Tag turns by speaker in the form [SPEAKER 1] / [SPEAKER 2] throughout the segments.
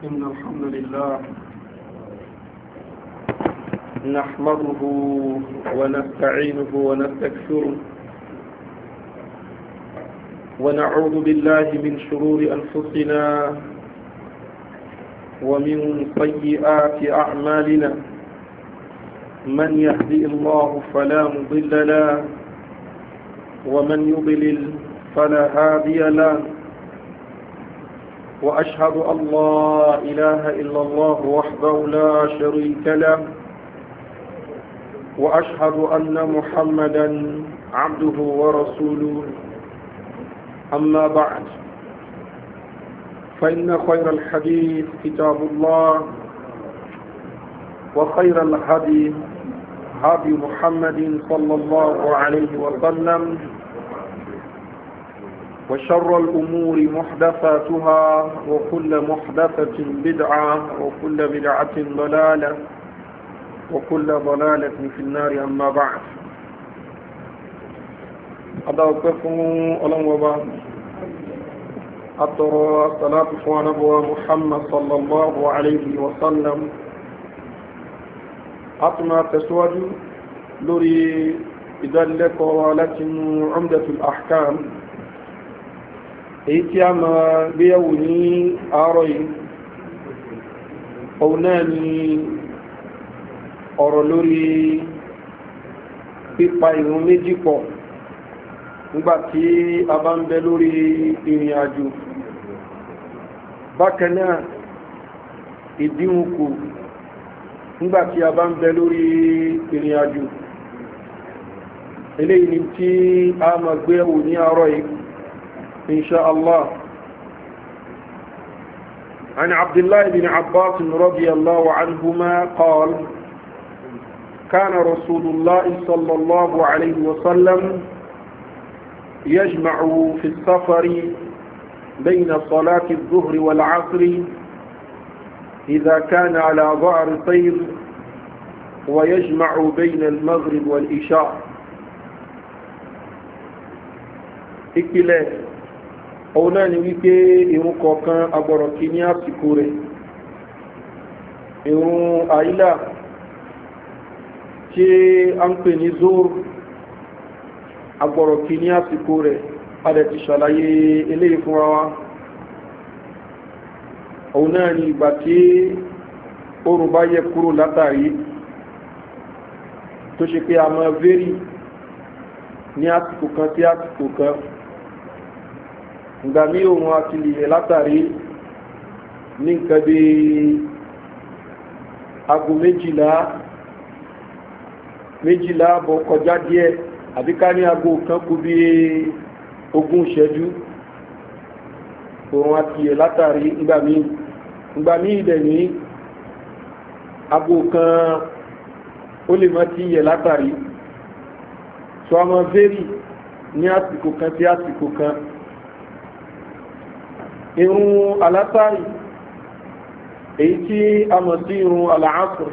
[SPEAKER 1] إن الحمد لله نحمده ونستعينه ونستكثره ونعوذ بالله من شرور أنفسنا ومن سيئات أعمالنا من يهدي الله فلا مضل له ومن يضلل فلا هادي له وأشهد أن لا إله إلا الله وحده لا شريك له وأشهد أن محمدا عبده ورسوله أما بعد فإن خير الحديث كتاب الله وخير الهدي هدي محمد صلى الله عليه وسلم وشر الأمور محدثاتها وكل محدثة بدعة وكل بدعة ضلالة وكل ضلالة في النار أما بعد أدعوكم ألم وبا أترى الصلاة ونبوة محمد صلى الله عليه وسلم أطمع تسود لري إذا لك ولكن عمدة الأحكام èyí tí a máa gbéyàwó ní àárọ̀ yìí òun náà ni ọ̀rọ̀ lórí pípa ìrun méjì pọ̀ nígbàtí a bá ń bẹ lórí ìrìn àjò bákan náà ìdínkù nígbàtí a bá ń bẹ lórí ìrìn àjò eléyìí ni tí a máa gbéyàwó ní àárọ̀ yìí إن شاء الله عن عبد الله بن عباس رضي الله عنهما قال كان رسول الله صلى الله عليه وسلم يجمع في السفر بين صلاة الظهر والعصر إذا كان على ظهر طير ويجمع بين المغرب والإشاء إكلاف òun náà ni wípé irun kọ̀ọ̀kan agbọ̀rọ̀ kí ní àsìkò rẹ̀ irun àílà tí a ń pè ní zoro agbọ̀rọ̀ kí ní àsìkò rẹ̀ adẹ̀ ti ṣàlàyé eléyìí fúnra wa òun náà ni ìgbà tí oòrùn bá yẹ kúrò látàrí tó ṣe pé a máa vérì ní àsìkò kan sí àsìkò kan ìgbà mí òun àti lè látàrí ní nǹkan bí aago méjìlá méjìlá bọ̀ kọjá díẹ̀ àbí ká ní aago kan kú bí ogún ìṣẹ́jú òun àti lè látàrí ìgbà mí ìgbà mí ìdẹ̀ ní aago kan ó lè mọ́ tí yẹ látàrí so a máa vérì ní àsìkò kan sí àsìkò kan irun alátàrí èyí tí a mọ̀ sí irun aláàsùn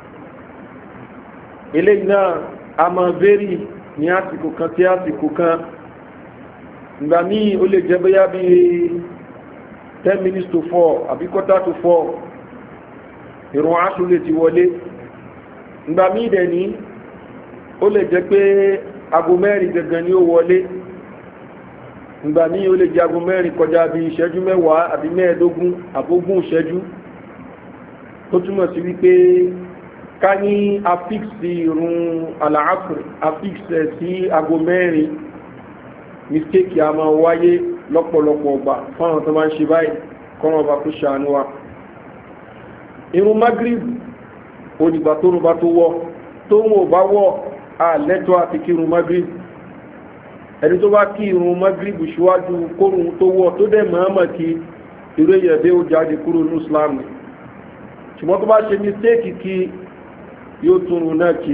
[SPEAKER 1] eléyìí náà a mọ̀ vérì ní àsìkò kan sí àsìkò kan ìgbà míì ó lè jẹ́ bóyá bí 10 minutes to 4 àbí quarter to 4 irun aṣù lè ti wọlé ìgbà míì dẹ̀ ní ó lè jẹ́ pé aago mẹ́rin gangan ni ó wọlé ìgbà ní o lè jagun mẹ́rin kọjá bí ìṣẹ́jú mẹ́wàá àbí mẹ́ẹ̀ẹ́dógún àbógún ìṣẹ́jú tó túmọ̀ sí wípé ká ní afíksì irun àlàáfíì afíksì sí aago mẹ́rin mistake a máa wáyé lọ́pọ̀lọpọ̀ ọgbà fáwọn tó máa ń ṣe báyìí kọ́nà ọba kó ṣàánú wa irun magrib òdìgbà tó rúbá tó wọ́ tó ń wò bá wọ́ àlẹ́tọ́ àti kírun magrib ẹni tó bá kí irun magribu ṣíwájú kórun tó wọ́ tó dẹ̀ mọ́ọ́mọ̀ kí irú èyàn dé ó jáde kúrò ní islam ni ṣùgbọ́n tó bá ṣe mistake kí yóò túnrun náà kí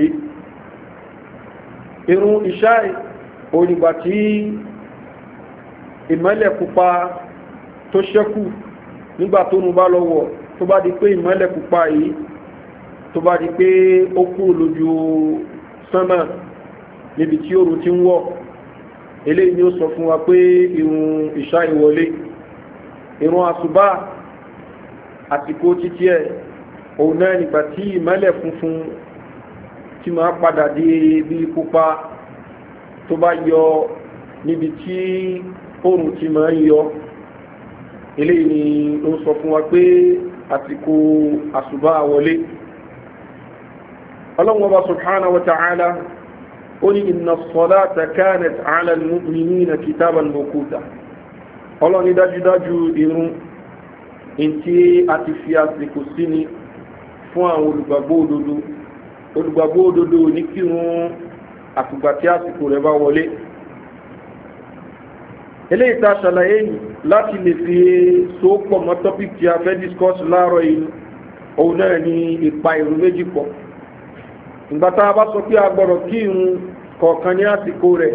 [SPEAKER 1] irun ìṣáì onígbà tí ìmọ́lẹ̀ pupa tó ṣẹ́kù nígbà tó nù bá lọ́wọ́ tó bá di pé ìmọ́lẹ̀ pupa yìí tó bá di pé ó kúrò lójú sánmà níbi tí oòrùn ti ń wọ̀ eléyìí ni ó sọ fún wa pé irun ìṣá ìwọlé irun àsùbá àsìkò títí ẹ̀ òun náà nígbà tí ìmọ́lẹ̀ funfun tí máa padà di bí pupa tó bá yọ níbi tí oòrùn ti máa ń yọ eléyìí ni ó sọ fún wa pé àsìkò àsùbá wọlé ọlọ́wọ́n bá subhanahu wa ta'ala ó ní inna as-salata kanat 'ala al-mu'minina kitaban mawquta ọlọ́ni dájúdájú irun ntí a ti fi àsìkò sí ni fún àwọn olùgbàgbọ́ òdodo olùgbàgbọ́ òdodo ní kírun àtùgbà tí àsìkò rẹ̀ bá wọlé eléyìí tá a ṣàlàyé yìí láti lè fi so pọ̀ mọ́ topic tí a fẹ́ discuss láàárọ̀ yìí òun náà ni ìpa ìrun méjì pọ̀ ìgbà tá a bá sọ pé a gbọ́dọ̀ kí irun kọ̀ọ̀kan ní àsìkò rẹ̀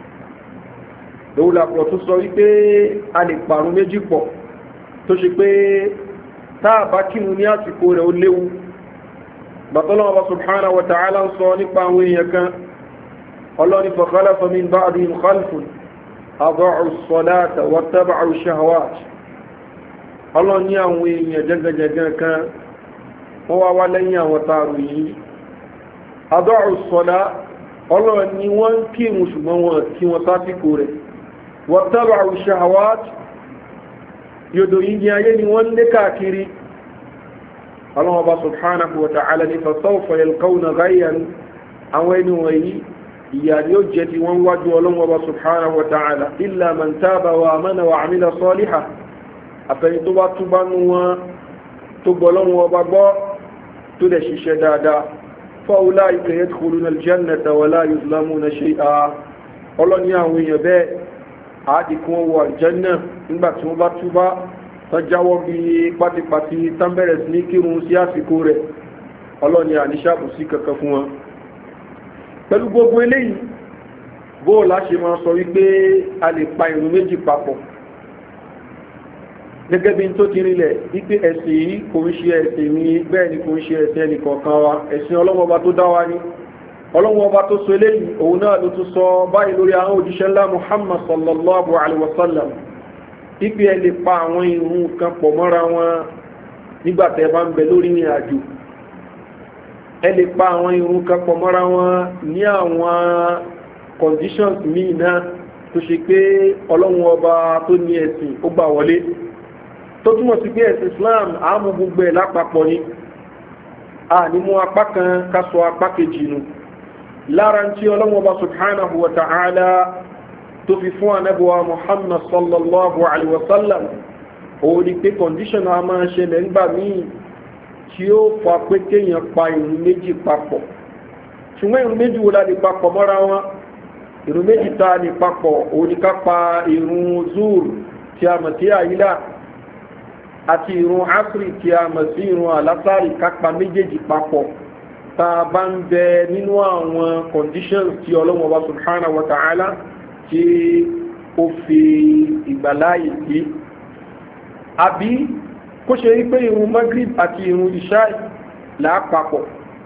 [SPEAKER 1] lòun làpọ̀ tó sọ wípé a lè pàrún méjì pọ̀ tó ṣe pé tá a bá kírun ní àsìkò rẹ̀ ó léwu bàtọ́lọ́wọ́ bá subhanahu wa ta'ala ń sọ nípa àwọn èèyàn kan ọlọ́ni fa khalafa min ba'dihim khalfun adọ́ọ̀rù sọ́láta wọ́tábàrù shahawat ọlọ́ni àwọn èèyàn jẹ́gẹ́jẹ́gẹ́ kan wọ́n wá wá lẹ́yìn àwọn tààrù yìí adọ́ọ̀rù sọ́lá ọlọ́ni wọ́n kírun ṣùgbọ́n wọn kí wọ́n sásìkò rẹ̀ wọ́tábàrù shahawat yòdò yìí ní ayé ni wọ́n lé káàkiri ọlọ́wọ́ bá subhanahu wa ta'ala ní fasawfa yalqawna ghayyan àwọn ẹni wọ̀nyí ìyà ni ó jẹ́ ti wọ́n wájú ọlọ́wọ́ bá subhanahu wa ta'ala illa man taba wa amana wa amila saliha àfẹ́ni tó bá túbá nú wọn tó gbọ́ lọ́wọ́ bá gbọ́ tó dẹ̀ ṣiṣẹ́ dáadáa fa ulaika yadkhuluna aljannata wa la yuzlamuna shay'a ọlọ́ni àwọn èèyàn bẹ́ẹ̀ àádìkún wọ aljanna nígbà tí wọ́n bá túbá tán jáwọ́ bí pátipàti tán bẹ̀rẹ̀ sí ní kírun sí àsìkò rẹ̀ ọlọ́ni àníṣàbù sí kankan fún wọn pẹ̀lú gbogbo eléyìí bóòlá ṣe máa sọ wípé a lè pa ìrun méjì papọ̀ gẹ́gẹ́ bí n tó ti rinlẹ̀ wípé ẹ̀sìn yìí kò ń ṣe ẹ̀sìn mi bẹ́ẹ̀ ni kò ń ṣe ẹ̀sìn ẹnìkọ̀ọ̀kan wa ẹ̀sìn ọlọ́mọba tó dá wa ní ọlọ́mọba tó so eléyìí òun náà ló tún sọ báyìí lórí àwọn òjíṣẹ́ ńlá muhammad sallallahu alaihi wasallam wípé ẹ lè pa àwọn ìrun kan pọ̀ mọ́ra wọn nígbà tẹ́ bá ń bẹ lórí ìrìn àjò ẹ lè pa àwọn irun kan pọ̀ mọ́ra wọn ní àwọn conditions míì náà tó ṣe pé ọlọ́run ọba tó ní ẹ̀sìn ó gbà wọlé tó túmọ̀ sí pé ẹ̀sìn islam àmú gbogbo ẹ̀ lápapọ̀ ni a ní mú apá kan ká sọ apá kejì nu lára tí ọlọ́run ọba subhanahu wa ta'ala tó fi fún anábùwà muhammad sallallahu alaihi wa sallam òun ni pé condition a máa ṣẹlẹ̀ nígbà míì tí ó fa pé kéèyàn pa ìrun méjì papọ̀ ṣùgbọ́n ìrun méjì wo la lè papọ̀ mọ́ra wọn ìrun méjì tá a lè papọ̀ òun ni ká pa ìrun zuur tí a mọ̀ sí àyílà àti ìrun asiri tí a mọ̀ sí ìrun alásàrì ká pa méjèèjì papọ̀ tá a bá ń bẹ nínú àwọn conditions tí ọlọ́wọ́n bá subhanahu wa ta'ala tí ó fi ìgbàláyè sí àbí kó ṣe rí pé irun magrib àti irun ishai láàpapọ̀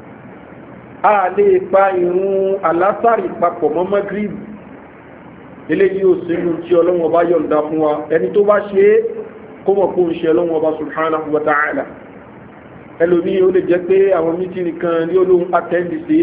[SPEAKER 1] a lè pa irun alásàrì papọ̀ mọ́ magrib eléyìí ò sínú tí ọlọ́wọ́n bá yọ̀ǹda fún wa ẹni tó bá ṣe é kó mọ̀ kó ń ṣe ọlọ́wọ́n bá subhanahu wa ta'ala ẹlòmí ó lè jẹ́ pé àwọn mítìnì kan ní olóhun attend sí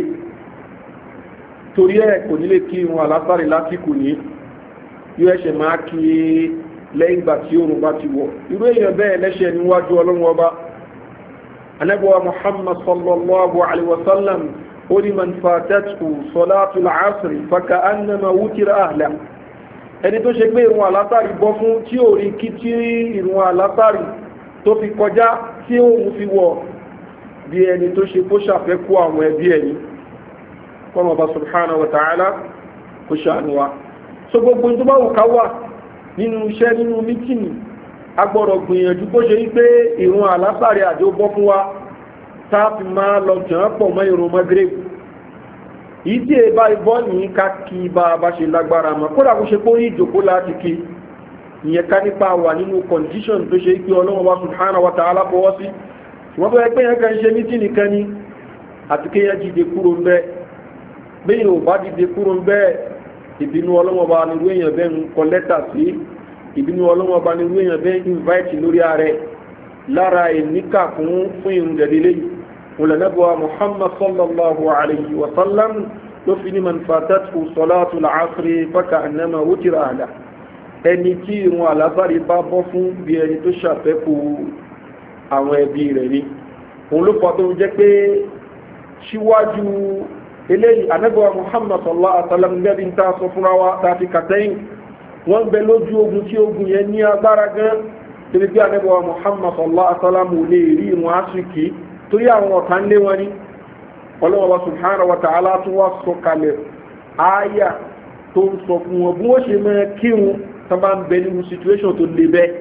[SPEAKER 1] torí ẹ̀ kò nílé kí irun alásàrì lásìkò ní yóò ẹ̀ṣẹ̀ máa kí lẹ́yìn ìgbà tí oòrùn bá ti wọ̀ irú èèyàn bẹ́ẹ̀ lẹ́ṣẹ̀ níwájú ọlọ́run ọba anábọ̀wá muhammad sallallahu alaihi wasallam ó ní man fatatu salatu al-asri faka annama wutira ahla ẹni tó ṣe pé ìrun alátàrí bọ́ fún tí ò rí kí tí ìrun alátàrí tó fi kọjá tí òun fi wọ̀ bí ẹni tó ṣe kó ṣàfẹ́kù àwọn ẹbí ẹni kọ́nà ọba subhanahu wa ta'ala kó ṣàánú wa so gbogbo tó bá wù ká wà nínú iṣẹ́ nínú mítìnì agbọ́dọ̀ gbìyànjú bó ṣe wípé ìrun àlásàrẹ̀ àjò bọ́ fún wa táàfì máa lọ jàn pọ̀ mọ́ ìrun magreb yìí tí èbá ibọ́ ní ká kí bá a bá ṣe lágbára mọ́ kódà kó ṣe kó rí ìjòkó láti kí ìyẹn ká nípa wà nínú condition tó ṣe pé ọlọ́wọ́ wa subhanahu wa ta'ala fọwọ́ sí wọ́n bẹ́ẹ̀ pé yẹn kan ṣe mítìnì kan ní àti kéèyàn dìde kúrò ń bẹ́ẹ̀ bẹ́ẹ̀ ò bá dìde kúrò ń bẹ́ẹ̀ ìbínú ọlọ́mọba nírú èèyàn bẹ́ẹ̀ ń kọ lẹ́tà sí ìbínú ọlọ́mọba nírú èèyàn bẹ́ẹ̀ invite lórí ààrẹ lára ìníkà fún fún ìrùn dẹ̀dẹ̀lẹ́ yìí olùnàbọ̀wà muhammad sallallahu alayhi wa sallam ló fi ní manfatatu salatu al-asri faka annama wutira ala ẹni tí ìrùn àlásàrí bá bọ́ fún bí ẹni tó ṣàfẹ́kù àwọn ẹbí rẹ̀ ni òun ló fọ́ tó jẹ́ pé síwájú eléyìí anábọ̀wà muhammad sallallahu alayhi wa sallam gẹ́bí ń ta sọ fúnra wa ta fi kàtẹ́yìn wọ́n bẹ lójú ogun tí ogun yẹn ní agbára gan torí pé anábọ̀wà muhammad sallallahu alayhi wa sallam ò lè rí ìrùn áfíríkì torí àwọn ọ̀tá ń lé wọn ní ọlọ́wọ́ subhanahu wa ta'ala tún wá sọ kalẹ̀ ááyà tó ń sọ fún wọn bí wọ́n ṣe máa kírun tó bá ń bẹ nínú situation tó le bẹ́ẹ̀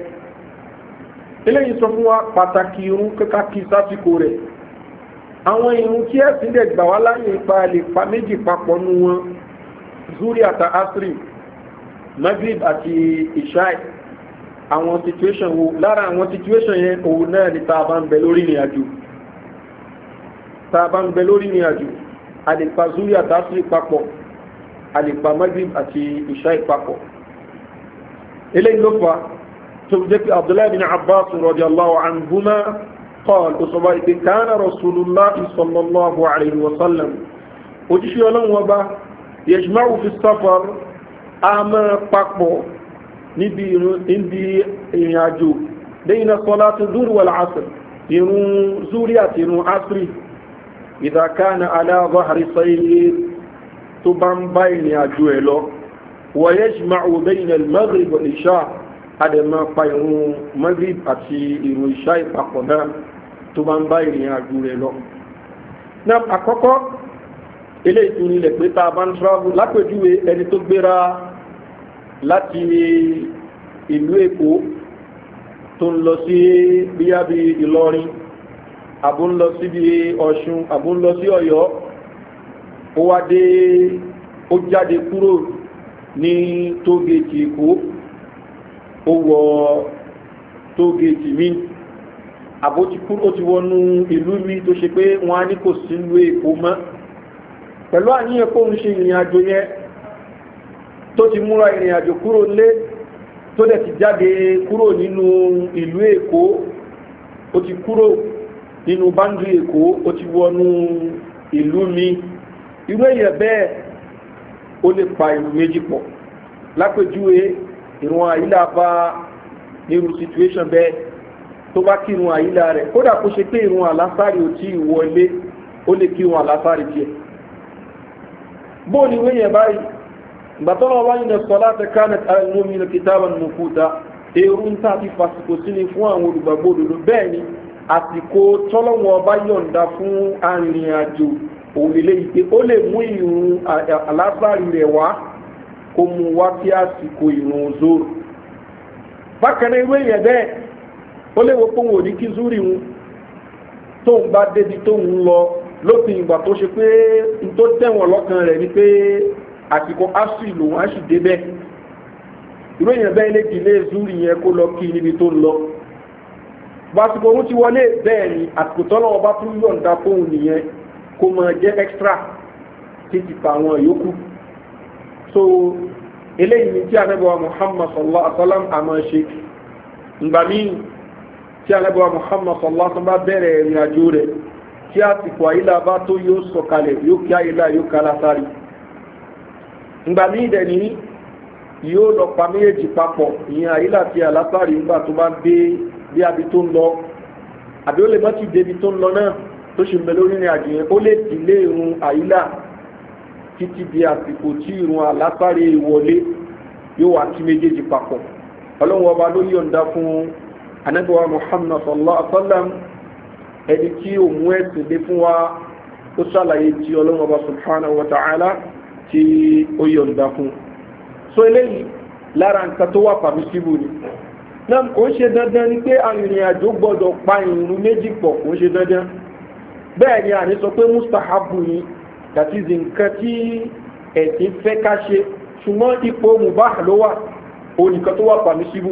[SPEAKER 1] eléyìí sọ fún wa pàtàkì irun kíkà kí sásìkò rẹ̀ àwọn irun tí ẹ̀sìn dẹ̀ gbà wá láyé ipa lè pa méjì papọ̀ nu wọn zuri àti asri maghrib àti ishai àwọn situation wo lára àwọn situation yẹn òun náà ni tá a bá ń bẹ lórí ìrìn àjò tá a bá ń bẹ lórí ìrìn àjò a lè pa zuri àti asri papọ̀ a lè pa maghrib àti ishai papọ̀ eléyìí ló fà tó jẹ́ pé abdullahi bin abbas radiyallahu anhuma قال أصبحت كان رسول الله صلى الله عليه وسلم وجشي ولن وبا يجمع في السفر أما قاقبو نبي عندي يناجو بين صلاة الظهر والعصر ينو زوريات ينو عصري إذا كان على ظهر سير تبان بين يجوه ويجمع بين المغرب والعشاء هذا ما بين مغرب أتي إنو إشاء فقنا tó bá ń bá ìrìn àjò rẹ̀ lọ. náà àkọ́kọ́ ilé ìtúni ilẹ̀ pé tá a bá ń travel lápèjúwe ẹni tó gbéra láti ìlú èkó tó ń lọ sí bíyá bí ìlọrin àbó ń lọ sí bí ọ̀ṣun àbó ń lọ sí ọ̀yọ́ ó wá dé ó jáde kúrò ní tógèètì èkó ó wọ tógèètì míì àbó ti kúrò ó ti wọnú ìlú mi tó ṣe pé wọn á ní kò sí ìlú èkó mọ́ pẹ̀lú àníyàn kó ń ṣe ìrìn àjò yẹn tó ti múra ìrìn àjò kúrò lé tó dẹ̀ ti jáde kúrò nínú ìlú èkó ó ti kúrò nínú báńdì èkó ó ti wọnú ìlú mi irú èèyàn bẹ́ẹ̀ ó lè pa ìlú méjì pọ̀ lápèjúwe ìrún àyílà bá nírú situation bẹ́ẹ̀ tó bá kírun àyílá rẹ̀ kódà kó ṣe pé ìrun àlásàrì ò tí ì wọlé ó lè kírun àlásàrì tiẹ̀ bó ni wéyẹn báyìí gbàtọ́nà wáyé ní sọlá tẹ ká nẹta lómi ní kìtàbà nínú kúta èrú ń tà ti fàsìkò sí ni fún àwọn olùgbàgbọ́ òdodo bẹ́ẹ̀ ni àsìkò tọ́lọ́wọ́n ọba yọ̀ǹda fún arìnrìn àjò òun lè léyìí pé ó lè mú ìrun àlásàrì rẹ̀ wá kó mu wá sí àsìkò ìrun zoro bákan náà wéyẹn bẹ́ẹ̀ ó léwo pé òun ò ní kí zúrì ń tóun bá débi tóun lọ lópin ìgbà tó ṣe pé n tó tẹ̀wọ̀n lọ́kàn rẹ̀ ni pé àsìkò asri lòun á sì débẹ̀ ìró èèyàn bẹ́ẹ̀ lè dìlé zúrì yẹn kó lọ kí níbi tó ń lọ bàtìkò òun ti wọlé bẹ́ẹ̀ ni àsìkò tọ́lọ́ ọba tún yọ̀ǹda fóun nìyẹn kó máa jẹ́ extra títí pa àwọn yòókù so eléyìí ni tí anábọ̀ muhammad sallallahu alaihi wa sallam àmọ́ ṣe ngbà míì tí alábọ̀ muhammad sallallahu bá bẹ̀rẹ̀ ìrìn àjò rẹ̀ tí àsìkò àyílá bá tó yóò sọ̀kalẹ̀ yóò kí àyílá yóò kala sáré ìgbà míì dẹ̀ ní yóò lọ pa méjèèjì papọ̀ ìyẹn àyílá tí alásàrí ńgbà tó bá dé bí abi tó ń lọ àbí ó lè mọ́ ti débi tó ń lọ náà tó ṣe mẹ́ lórí ìrìn àjò yẹn ó lè dìlé irun àyílá títí di àsìkò tí irun alásàrí wọlé yóò wá kí méjèèjì papọ̀ ọlọ́run ọba ló yọ̀ǹda fún anábíwá muhammad sallallahu alaihi wa sallam ẹni tí ó mú ẹ̀sìn dé fún wa ó ṣàlàyé tí ọlọ́run ọba subhanahu wa ta'ala tí ó yọ̀ǹda fún so eléyìí lára nǹkan tó wà pàmísíbù ni náà kò ń ṣe dandan ni pé arìnrìn àjò gbọdọ̀ pa ìrun méjì pọ̀ kò ń ṣe dandan bẹ́ẹ̀ ni àní sọ pé mustahabu yìí that is nǹkan tí ẹ̀sìn fẹ́ ká ṣe ṣùgbọ́n ipò mubah ló wà onìkan tó wà pàmísíbù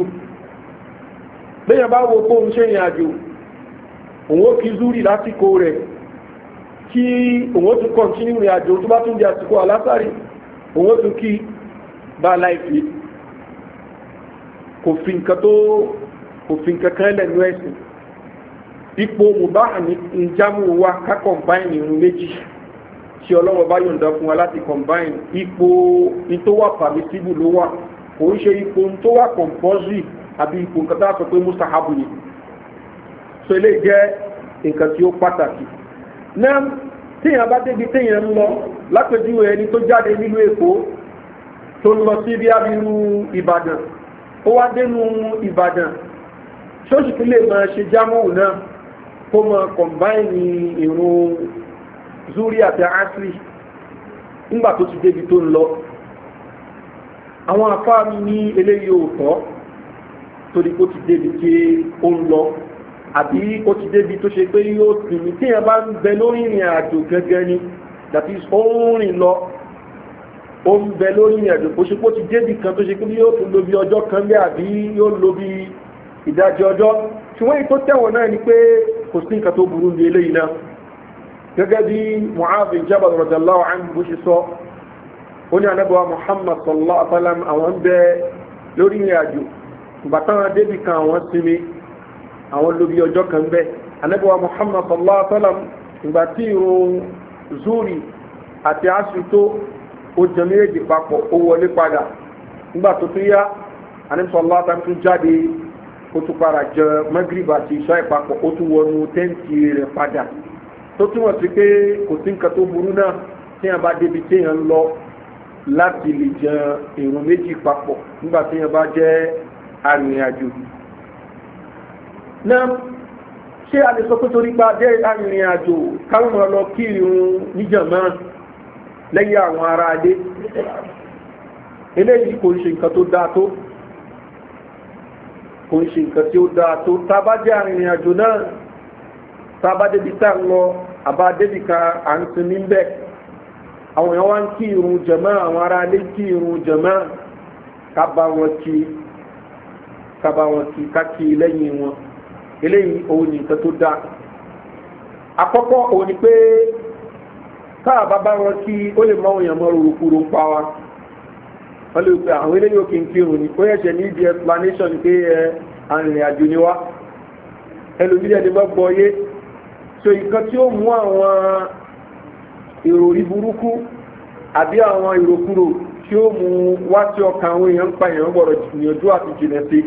[SPEAKER 1] bẹ́yàn bá wo kóhun ṣe ìrìn àjò òun ó kí zúrì lásìkò rẹ̀ kí òun ó tún kọ̀ntínú ìrìn àjò tó bá tún di àsìkò alásàrí òun ó tún kí bá láìpé kò fi nǹkan tó kò fi nǹkan kan lẹ́nu ẹ̀sìn ipò mùbáhà ní ìjámù wa ká combine irun méjì tí ọlọ́wọ́ bá yọ̀ǹda fún wa láti combine ipò tó wà permissible ló wà kò ń ṣe ipò tó wà compulsory àbí ipò nǹkan tá a sọ pé mustahabu ni so ilé jẹ́ nǹkan tí ó pàtàkì náà téèyàn bá débi téèyàn ń lọ lápèjúwe ẹni tó jáde nílùú èkó tó ń lọ sí bí abiru ìbàdàn ó wá dénú ìbàdàn ṣóòṣì tó lè máa ṣe jámọ́wò náà kó máa kọ̀mbáìnì ìrún zuri àti asri nígbà tó ti débi tó ń lọ àwọn afáàmì ní eléyìí ò tọ́ torí kó ti débi tí ó ń lọ àbí ó ti débi tó ṣe pé yóò sinmi tí èèyàn bá ń bẹ lórí ìrìn àjò gẹ́gẹ́ ni that is ó ń rìn lọ ó ń bẹ lórí ìrìn àjò bó ṣe pé ó ti débi kan tó ṣe pé yóò tún lo bí ọjọ́ kan bẹ́ẹ̀ àbí yóò lo bí ìdajì ọjọ́ ṣùgbọ́n èyí tó tẹ̀wọ̀n náà ni pé kò sí nǹkan tó burú ní eléyìí náà gẹ́gẹ́ bí mu'adh bin jabal radiyallahu anhu bó ṣe sọ ó ní anábọ̀wá muhammad sallallahu alaihi wa sallam àwọn ń bẹ lórí ìrìn àjò ìgbà táwọn débi kan àwọn sinmi àwọn lóbi ọjọ́ kan bẹ́ anábíwá muhammad sallallahu alaihi wa sallam ìgbà tí irun zuri àti asu tó ó jẹ méjèèjì papọ̀ ó wọlé padà nígbà tó tún yá anábíwá sallallahu alaihi wa sallam tún jáde ó tún padà jẹ magrib àti ìṣá ìpapọ̀ ó tún wọnú tẹ́ǹtì rẹ̀ padà tó túmọ̀ sí pé kò sí nǹkan tó burú náà téèyàn bá débi téèyàn ń lọ láti lè jẹ irun méjì papọ̀ nígbà téèyàn bá jẹ́ arìnrìn-àjò náà ṣé a lè sọ pé torí pa jẹ́ arìnrìn àjò káwọn ọmọ lọ kí irun níjàmá lẹ́yìn àwọn ará adé eléyìí kò ń ṣe nǹkan tó dáa tó kò ń ṣe nǹkan tí ó dáa tó tá a bá jẹ́ arìnrìn àjò náà tá a bá débi tá a ń lọ àbá débi ka à ń sinmi ń bẹ̀ àwọn èèyàn wá ń kí irun jàmá àwọn ará adé kí irun jàmá ká bá wọn kí ká bá wọn kí ká kí lẹ́yìn wọn eléyìí òun ní nǹkan tó dáa àkọ́kọ́ òun ni pé káà bá bá wọn kí ó lè mọ òyìnbó rúrukúru ń pa wa wọ́n lè pe àwọn eléyìí òkè ń kírun ni ó yẹ̀ṣẹ̀ ní ibi explanation pé ẹ arìnrìn àjò ni wá ẹlòmídìí ẹni bá gbọ́ yé so nǹkan tí ó mú àwọn ìròrí burúkú àbí àwọn ìròkúrò tí ó mú wá sí ọkàn àwọn èèyàn ń pa èèyàn gbọ́dọ̀ gbìyànjú àti jìnà sí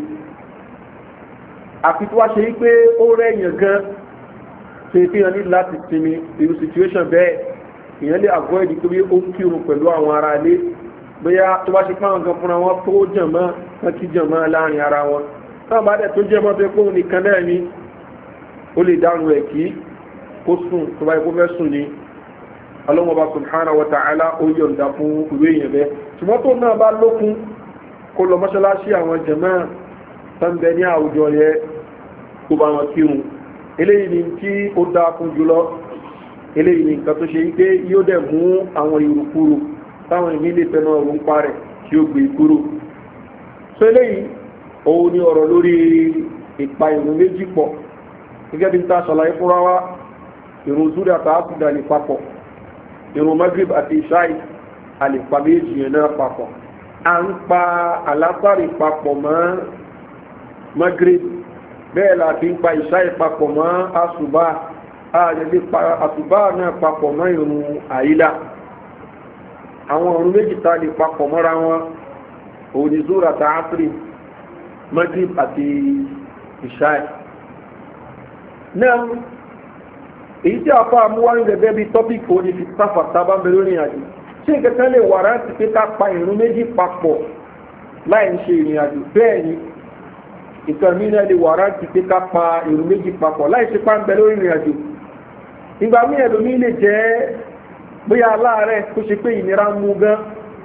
[SPEAKER 1] àfi tó wá ṣe wípé ó rẹ̀yàn gan ṣe fi hàn ní láti sinmi irú situation bẹ́ẹ̀ èèyàn lè avoid pé ó ń kírun pẹ̀lú àwọn ará ilé bóyá tó bá ṣe pàwọn gan fúnra wọn tó jàmọ́ wọn kí jàmọ́ láàrin ara wọn táwọn bá dẹ̀ tó jẹ́ mọ́ pé kóun nìkan náà ni ó lè dáhùn rẹ̀ kí kó sùn tó bá yẹ kó fẹ́ sùn ni ọlọ́mọba subhanahu wa ta'ala ó yọ̀ǹda fún ìwé èèyàn bẹ́ẹ̀ ṣùgbọ́n tó náà bá lókun kó lọ mọ́ṣáláṣí àwọn jàmọ́ tánbẹ ní àwùjọ yẹ kó bá wọn kírun eléyìí ni tí ó dáa fún jùlọ eléyìí ni nǹkan tó ṣe wípé yóò dẹ̀ mú àwọn ìrùkúrò táwọn ìní lè fẹ́ràn ọ̀run pa rẹ̀ tí ó gbé kúrò so eléyìí òun ni ọ̀rọ̀ lórí ìpa ìrun méjì pọ̀ gẹ́gẹ́ bí n ta ṣàlàyé fúnra wa ìrun zúrí àti àtúndà lè papọ̀ ìrun magrib àti ìṣáì àlèpà méjì yẹn náà papọ̀ à ń pa àlásàrì papọ̀ mọ́ magrib bẹ́ẹ̀ la fi ń pa ìṣá ìpapọ̀ mọ́ àṣùbá àjẹ́lé pa àṣùbá náà papọ̀ mọ́ ìrun àyílá àwọn ọ̀run méjì tá lè papọ̀ mọ́ra wọn òní zúra ta áfírí magrib àti ìṣá ẹ̀ náà èyí tí a fọ́ àmúwárí gẹ́gẹ́ bí tọ́pìkì òní fi sáfà sábà ń bẹ lórí àjò ṣé ìkẹta lè wà rántí pé ká pa ìrun méjì papọ̀ láì ń ṣe ìrìn àjò bẹ́ẹ̀ ni ìtàn mí náà lè wà rántí pé ká pa ìrun méjì papọ̀ láì ṣe pa ń bẹ lórí ìrìn àjò ìgbà mí ẹlòmí lè jẹ́ bóyá aláàárẹ̀ tó ṣe pé ìnira mú gan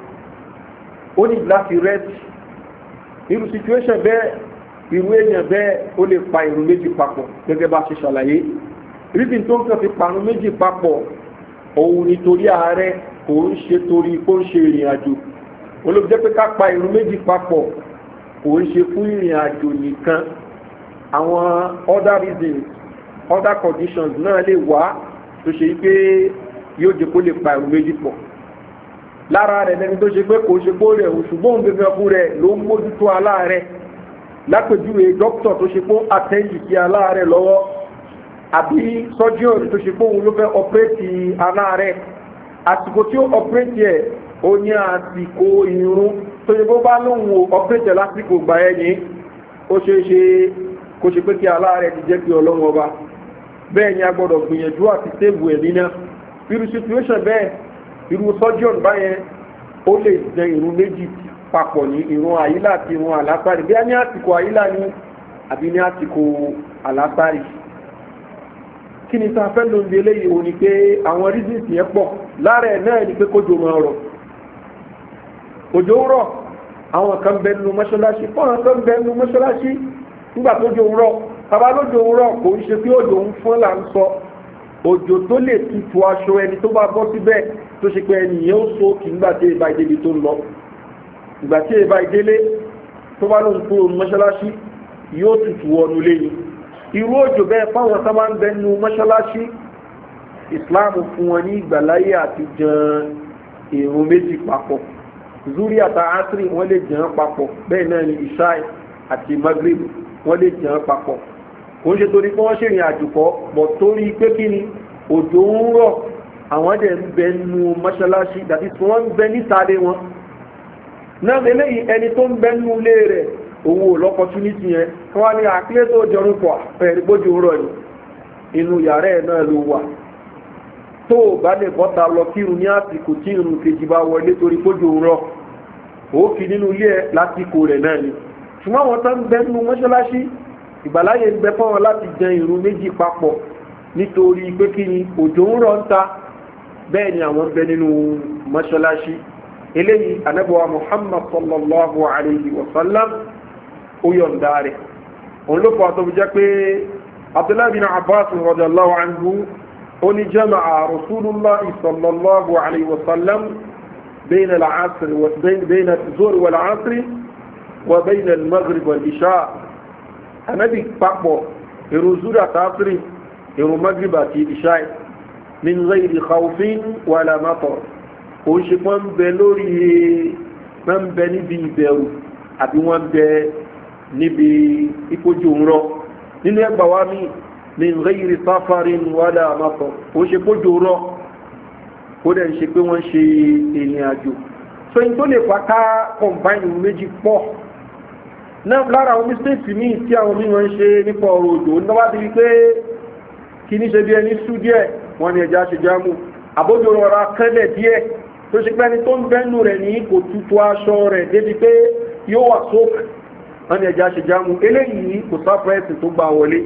[SPEAKER 1] ó ní láti rẹ́tì irú situation bẹ́ẹ̀ irú èèyàn bẹ́ẹ̀ ó lè pa ìrun méjì papọ̀ gẹ́gẹ́ bá ṣe ṣàlàyé rídìn tó ń kàn fi parun méjì papọ̀ òun nítorí ààrẹ kò ń ṣe torí kó ń ṣe ìrìn àjò olóògbé jẹ́ pé ká pa ìrun méjì papọ̀ kò ń ṣe fún ìrìn àjò nìkan àwọn other reasons other conditions náà lè wá tó ṣe pé yóò jẹ́ kó lè pa ìrun méjì pọ̀ lára rẹ̀ lẹ́ni tó ṣe pé kò ṣe kó rẹ̀ ṣùgbọ́n òun gẹ́gẹ́ fún rẹ̀ ló ń mójútó aláàrẹ̀ lápèjúwe dókítà tó ṣe kó àtẹ́yì sí aláàrẹ̀ lọ́wọ́ àbí surgeon tó ṣe fóun ló fẹ́ ọpẹ́rẹ́tì aláàrẹ̀ àsìkò tí ó ọpẹ́rẹ́tì ẹ̀ ó ní àsìkò irun tó ṣe bó bá lóun o ọpẹ́rẹ́tì lásìkò gbà ẹ̀ ní ó ṣe é ṣe kó ṣe pé kí aláàrẹ̀ ti jẹ́ pé ọlọ́run ọba bẹ́ẹ̀ ni a gbọ́dọ̀ gbìyànjú àti sèbù ẹ̀mí náà irú situation bẹ́ẹ̀ irú surgeon báyẹn ó lè jẹ irun méjì papọ̀ ní irun àyílà àti irun àlásàrì bí a ní àsìkò àyílà ní àbí ní àsìkò àlásàrì kí ni sáfẹ́ ló ń di eléyìí o ni pé àwọn reasons yẹn pọ̀ lára ẹ̀ náà ni pé kójò máa rọ̀ òjò ń rọ̀ àwọn kan bẹ nínú mọ́ṣáláṣí fọ́nà kan bẹ nínú mọ́ṣáláṣí nígbà tójò ń rọ̀ bàbá lójò ń rọ̀ kò ń ṣe pé òjò ń fún là ń sọ òjò tó lè tutù aṣọ ẹni tó bá bọ́ síbẹ̀ tó ṣe pé ẹni yẹn ó so kì nígbà tí èèbá ìdílé tó ń lọ ìgbà tí èèbá ìdílé tó bá lóun kúrò mọ́ṣáláṣí yóò tutù wọnú lẹ́yìn irú òjò bẹ́ẹ̀ fáwọn tó máa ń bẹ nínú mọ́ṣáláṣí islam fún wọn ní ìgbàláyé àti jan èrò méjì papọ̀ zuri àti asiri wọ́n lè jàn papọ̀ bẹ́ẹ̀ náà ni ishai àti maghrib wọ́n lè jàn papọ̀ kò ń ṣe torí pé wọ́n ṣèrìn àjò kọ́ bọ̀ torí pé kí ni òjò ń rọ̀ àwọn dẹ̀ ń bẹ nínú mọ́ṣáláṣí dàbí tí wọ́n ń bẹ nísàlẹ̀ wọn náà lélẹ́yìn ẹni tó ń bẹ nínú ilé rẹ̀ owó lọ́pọ̀túnítì yẹn kí wọ́n ní àkílẹ̀ tó jọrún pọ̀ pẹ̀lú gbójú rọ̀ ní inú yàrá ẹ̀ náà ló wà tó bá lè bọ́ta lọ kírun ní àsìkò tí irun kejì bá wọlé torí gbójú rọ̀ ó kì nínú ilé ẹ̀ lásìkò rẹ̀ náà ni ṣùgbọ́n àwọn tó ń bẹ nínú mọ́ṣáláṣí ìgbàláyè ń bẹ fáwọn láti jẹ irun méjì papọ̀ nítorí pé kí ni òjò ń rọ̀ ń ta bẹ́ẹ̀ ni àwọn ń bẹ nínú mọ́ṣáláṣí eléyìí anábọ̀wá muhammad sallallahu alayhi wa sallam ó yọ̀ǹda rẹ̀ òun ló fọ́ àtọ́bù jẹ́ pé abdullahi bin abbas radiyallahu anhu ó ní jama'a rasulullah sallallahu alayhi wa sallam بين العصر وبين بين الظهر والعصر وبين المغرب والعشاء النبي papọ̀ èrò zuri àtàkùrì èrò maghrib àti ìṣáì min ghairi khawfin wala matar ó ṣe pọ́n bẹ lórí wọ́n bẹ níbi ìbẹ̀rù àbí wọ́n bẹ níbi ìkójú ń rọ nínú ẹgbà wa mi ní ghairi safarin wala matar ó ṣe kójú rọ ó dẹ̀ ń ṣe pé wọ́n ṣe ìrìn àjò so in tó lè fa ká combine méjì pọ̀ náà lára àwọn mistakes míì tí àwọn mímọ̀ ń ṣe nípa ọ̀rọ̀ òjò ń dáwà sí pé kí ní ṣe bí ẹni sú díẹ̀ wọ́n ní ẹja ṣe jámù àbójò rọra kẹ́lẹ̀ díẹ̀ tó ṣe pẹ́ni tó ń bẹ́nu rẹ̀ ní kò tutù aṣọ rẹ̀ débi pé yóò wà sókè wọ́n ní ẹja ṣe jámù eléyìí kò sá fẹ́ẹ̀sì tó gbà wọlé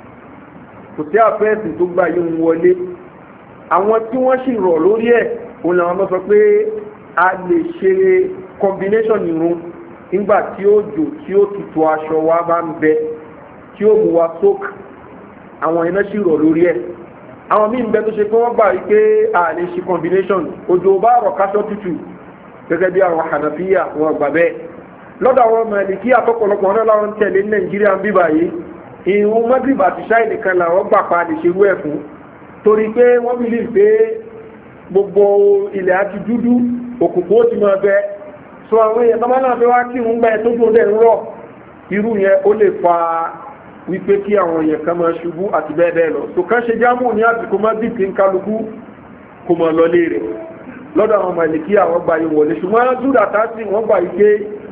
[SPEAKER 1] kò sí àfẹ́ẹ̀sì tó gbà yóò wọlé àwọn tí wọ́n sì rọ̀ lórí ẹ̀ òun làwọn mọ́ sọ pé a lè ṣe combination irun nígbà tí ó jò tí ó tutù aṣọ wa bá ń bẹ tí ó mú wa sókè àwọn iná sì rọ̀ lórí ẹ̀ àwọn míì ń bẹ tó ṣe pé wọ́n gbà wípé a lè ṣe combination òjò bá rọ̀ káṣọ tutù gẹ́gẹ́ bí àwọn hànàfíà wọn gbà bẹ́ẹ̀ lọ́dọ̀ àwọn ọmọ ẹni kí àtọ́pọ̀lọpọ̀ náà láwọn tẹ̀lé ní nàìjíríà ń bíbà yìí ìrún mọ́gìrì àti ṣáì nìkan làwọn gbà pa lè ṣerú ẹ̀ fún torí pé wọ́n bí lè pé gbogbo ilẹ̀ àti dúdú òkùnkùn ó ti máa bẹ so àwọn èèyàn tó máa náà fẹ́ wá kí ń gbá ẹ tó dùn dẹ̀ ń rọ̀ irú yẹn ó lè fa wípé kí àwọn èèyàn kan máa ṣubú àti bẹ́ẹ̀ bẹ́ẹ̀ lọ so kán ṣe jámù ní àsìkò má dì kí ń kálukú kó máa lọ léèrè lọ́dọ̀ àwọn màlìkí àwọn gbà yìí wọlé ṣùgbọ́n dúdà tásì wọ́n gbà yìí pé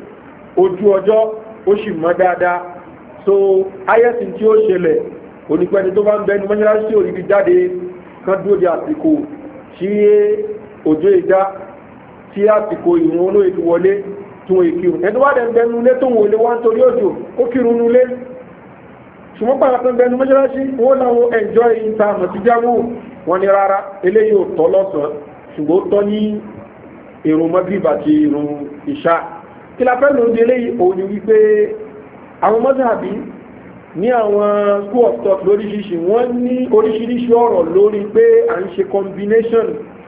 [SPEAKER 1] ojú ọjọ́ ó sì mọ́ dáadáa so ayẹ́sìn tí ó ṣẹlẹ̀ onípẹ́ni tó bá ń bẹnu mọ́ṣáláṣí òrìbí jáde kan dúró di àsìkò tí òjò ìdá tí àsìkò ìrún olóyè ti wọlé tún ìkírun ẹni wá dẹ̀ ń bẹnu ilé tó ń wọlé wá ń torí òjò ó kírun nulé ṣùgbọ́n pàrọ̀ tó ń bẹnu mọ́ṣáláṣí wọ́n láwọn ẹ̀jọ́ ìta àmọ̀ sí jámù wọn ni rárá eléyìí ò tọ́ lọ́sàn ṣùgbọ́n ó tọ́ ní ìrún mọ́gìrìbà àti ìrún ìṣá kí la fẹ́ lòdì eléyìí òun ni wípé àwọn mọ́sàbí ní àwọn school of thought lóríṣiríṣi wọ́n ní oríṣiríṣi ọ̀rọ̀ lórí pé à ń ṣe combination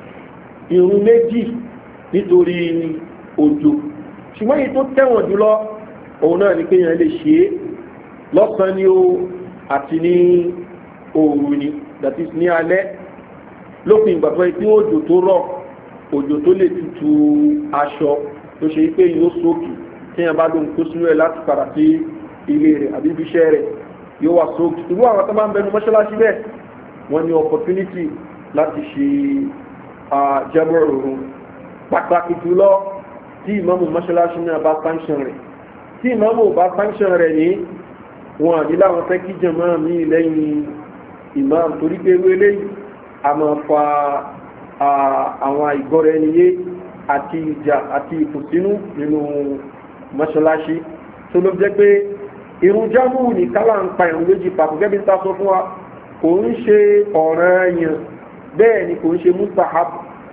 [SPEAKER 1] irun méjì nítorí òjò ṣùgbọ́n èyí tó tẹ̀wọ̀n jùlọ òun náà ni pé yẹn lè ṣe é lọ́sàn-án ni ó àti ní òru ni that is ní alẹ́ lópin ìgbà pé tí òjò tó rọ̀ òjò tó lè tutù aṣọ tó ṣe pé yóò sókè tí yẹn bá lóhun tó sínú ẹ̀ láti padà sí ilé rẹ̀ àbí ibiṣẹ́ rẹ̀ yóò wà sóòkì irú àwọn tó máa ń bẹnu mọ́ṣáláṣí bẹ́ẹ̀ wọ́n ní opportunity láti ṣe jẹ́bọ̀ òrùn pàtàkì jùlọ tí ìmọ̀mù mọ́ṣáláṣí náà bá sanction rẹ̀ tí ìmọ̀mù bá sanction rẹ̀ ní wọn àdí láwọn fẹ́ kí jẹ̀mọ́ mi lẹ́yìn imam torí pé ewé eléyìí a máa fa àwọn ìgbọ́ra ẹni yé àti ìjà àti ìkùnsínú nínú mọ́ṣáláṣí tó ló jẹ́ pé irun jámù ní kálá ń pa ìrun méjì papọ̀ gẹ́bí ta sọ fún wa kò ń ṣe ọ̀ràn yàn bẹ́ẹ̀ ni kò ń ṣe mustahab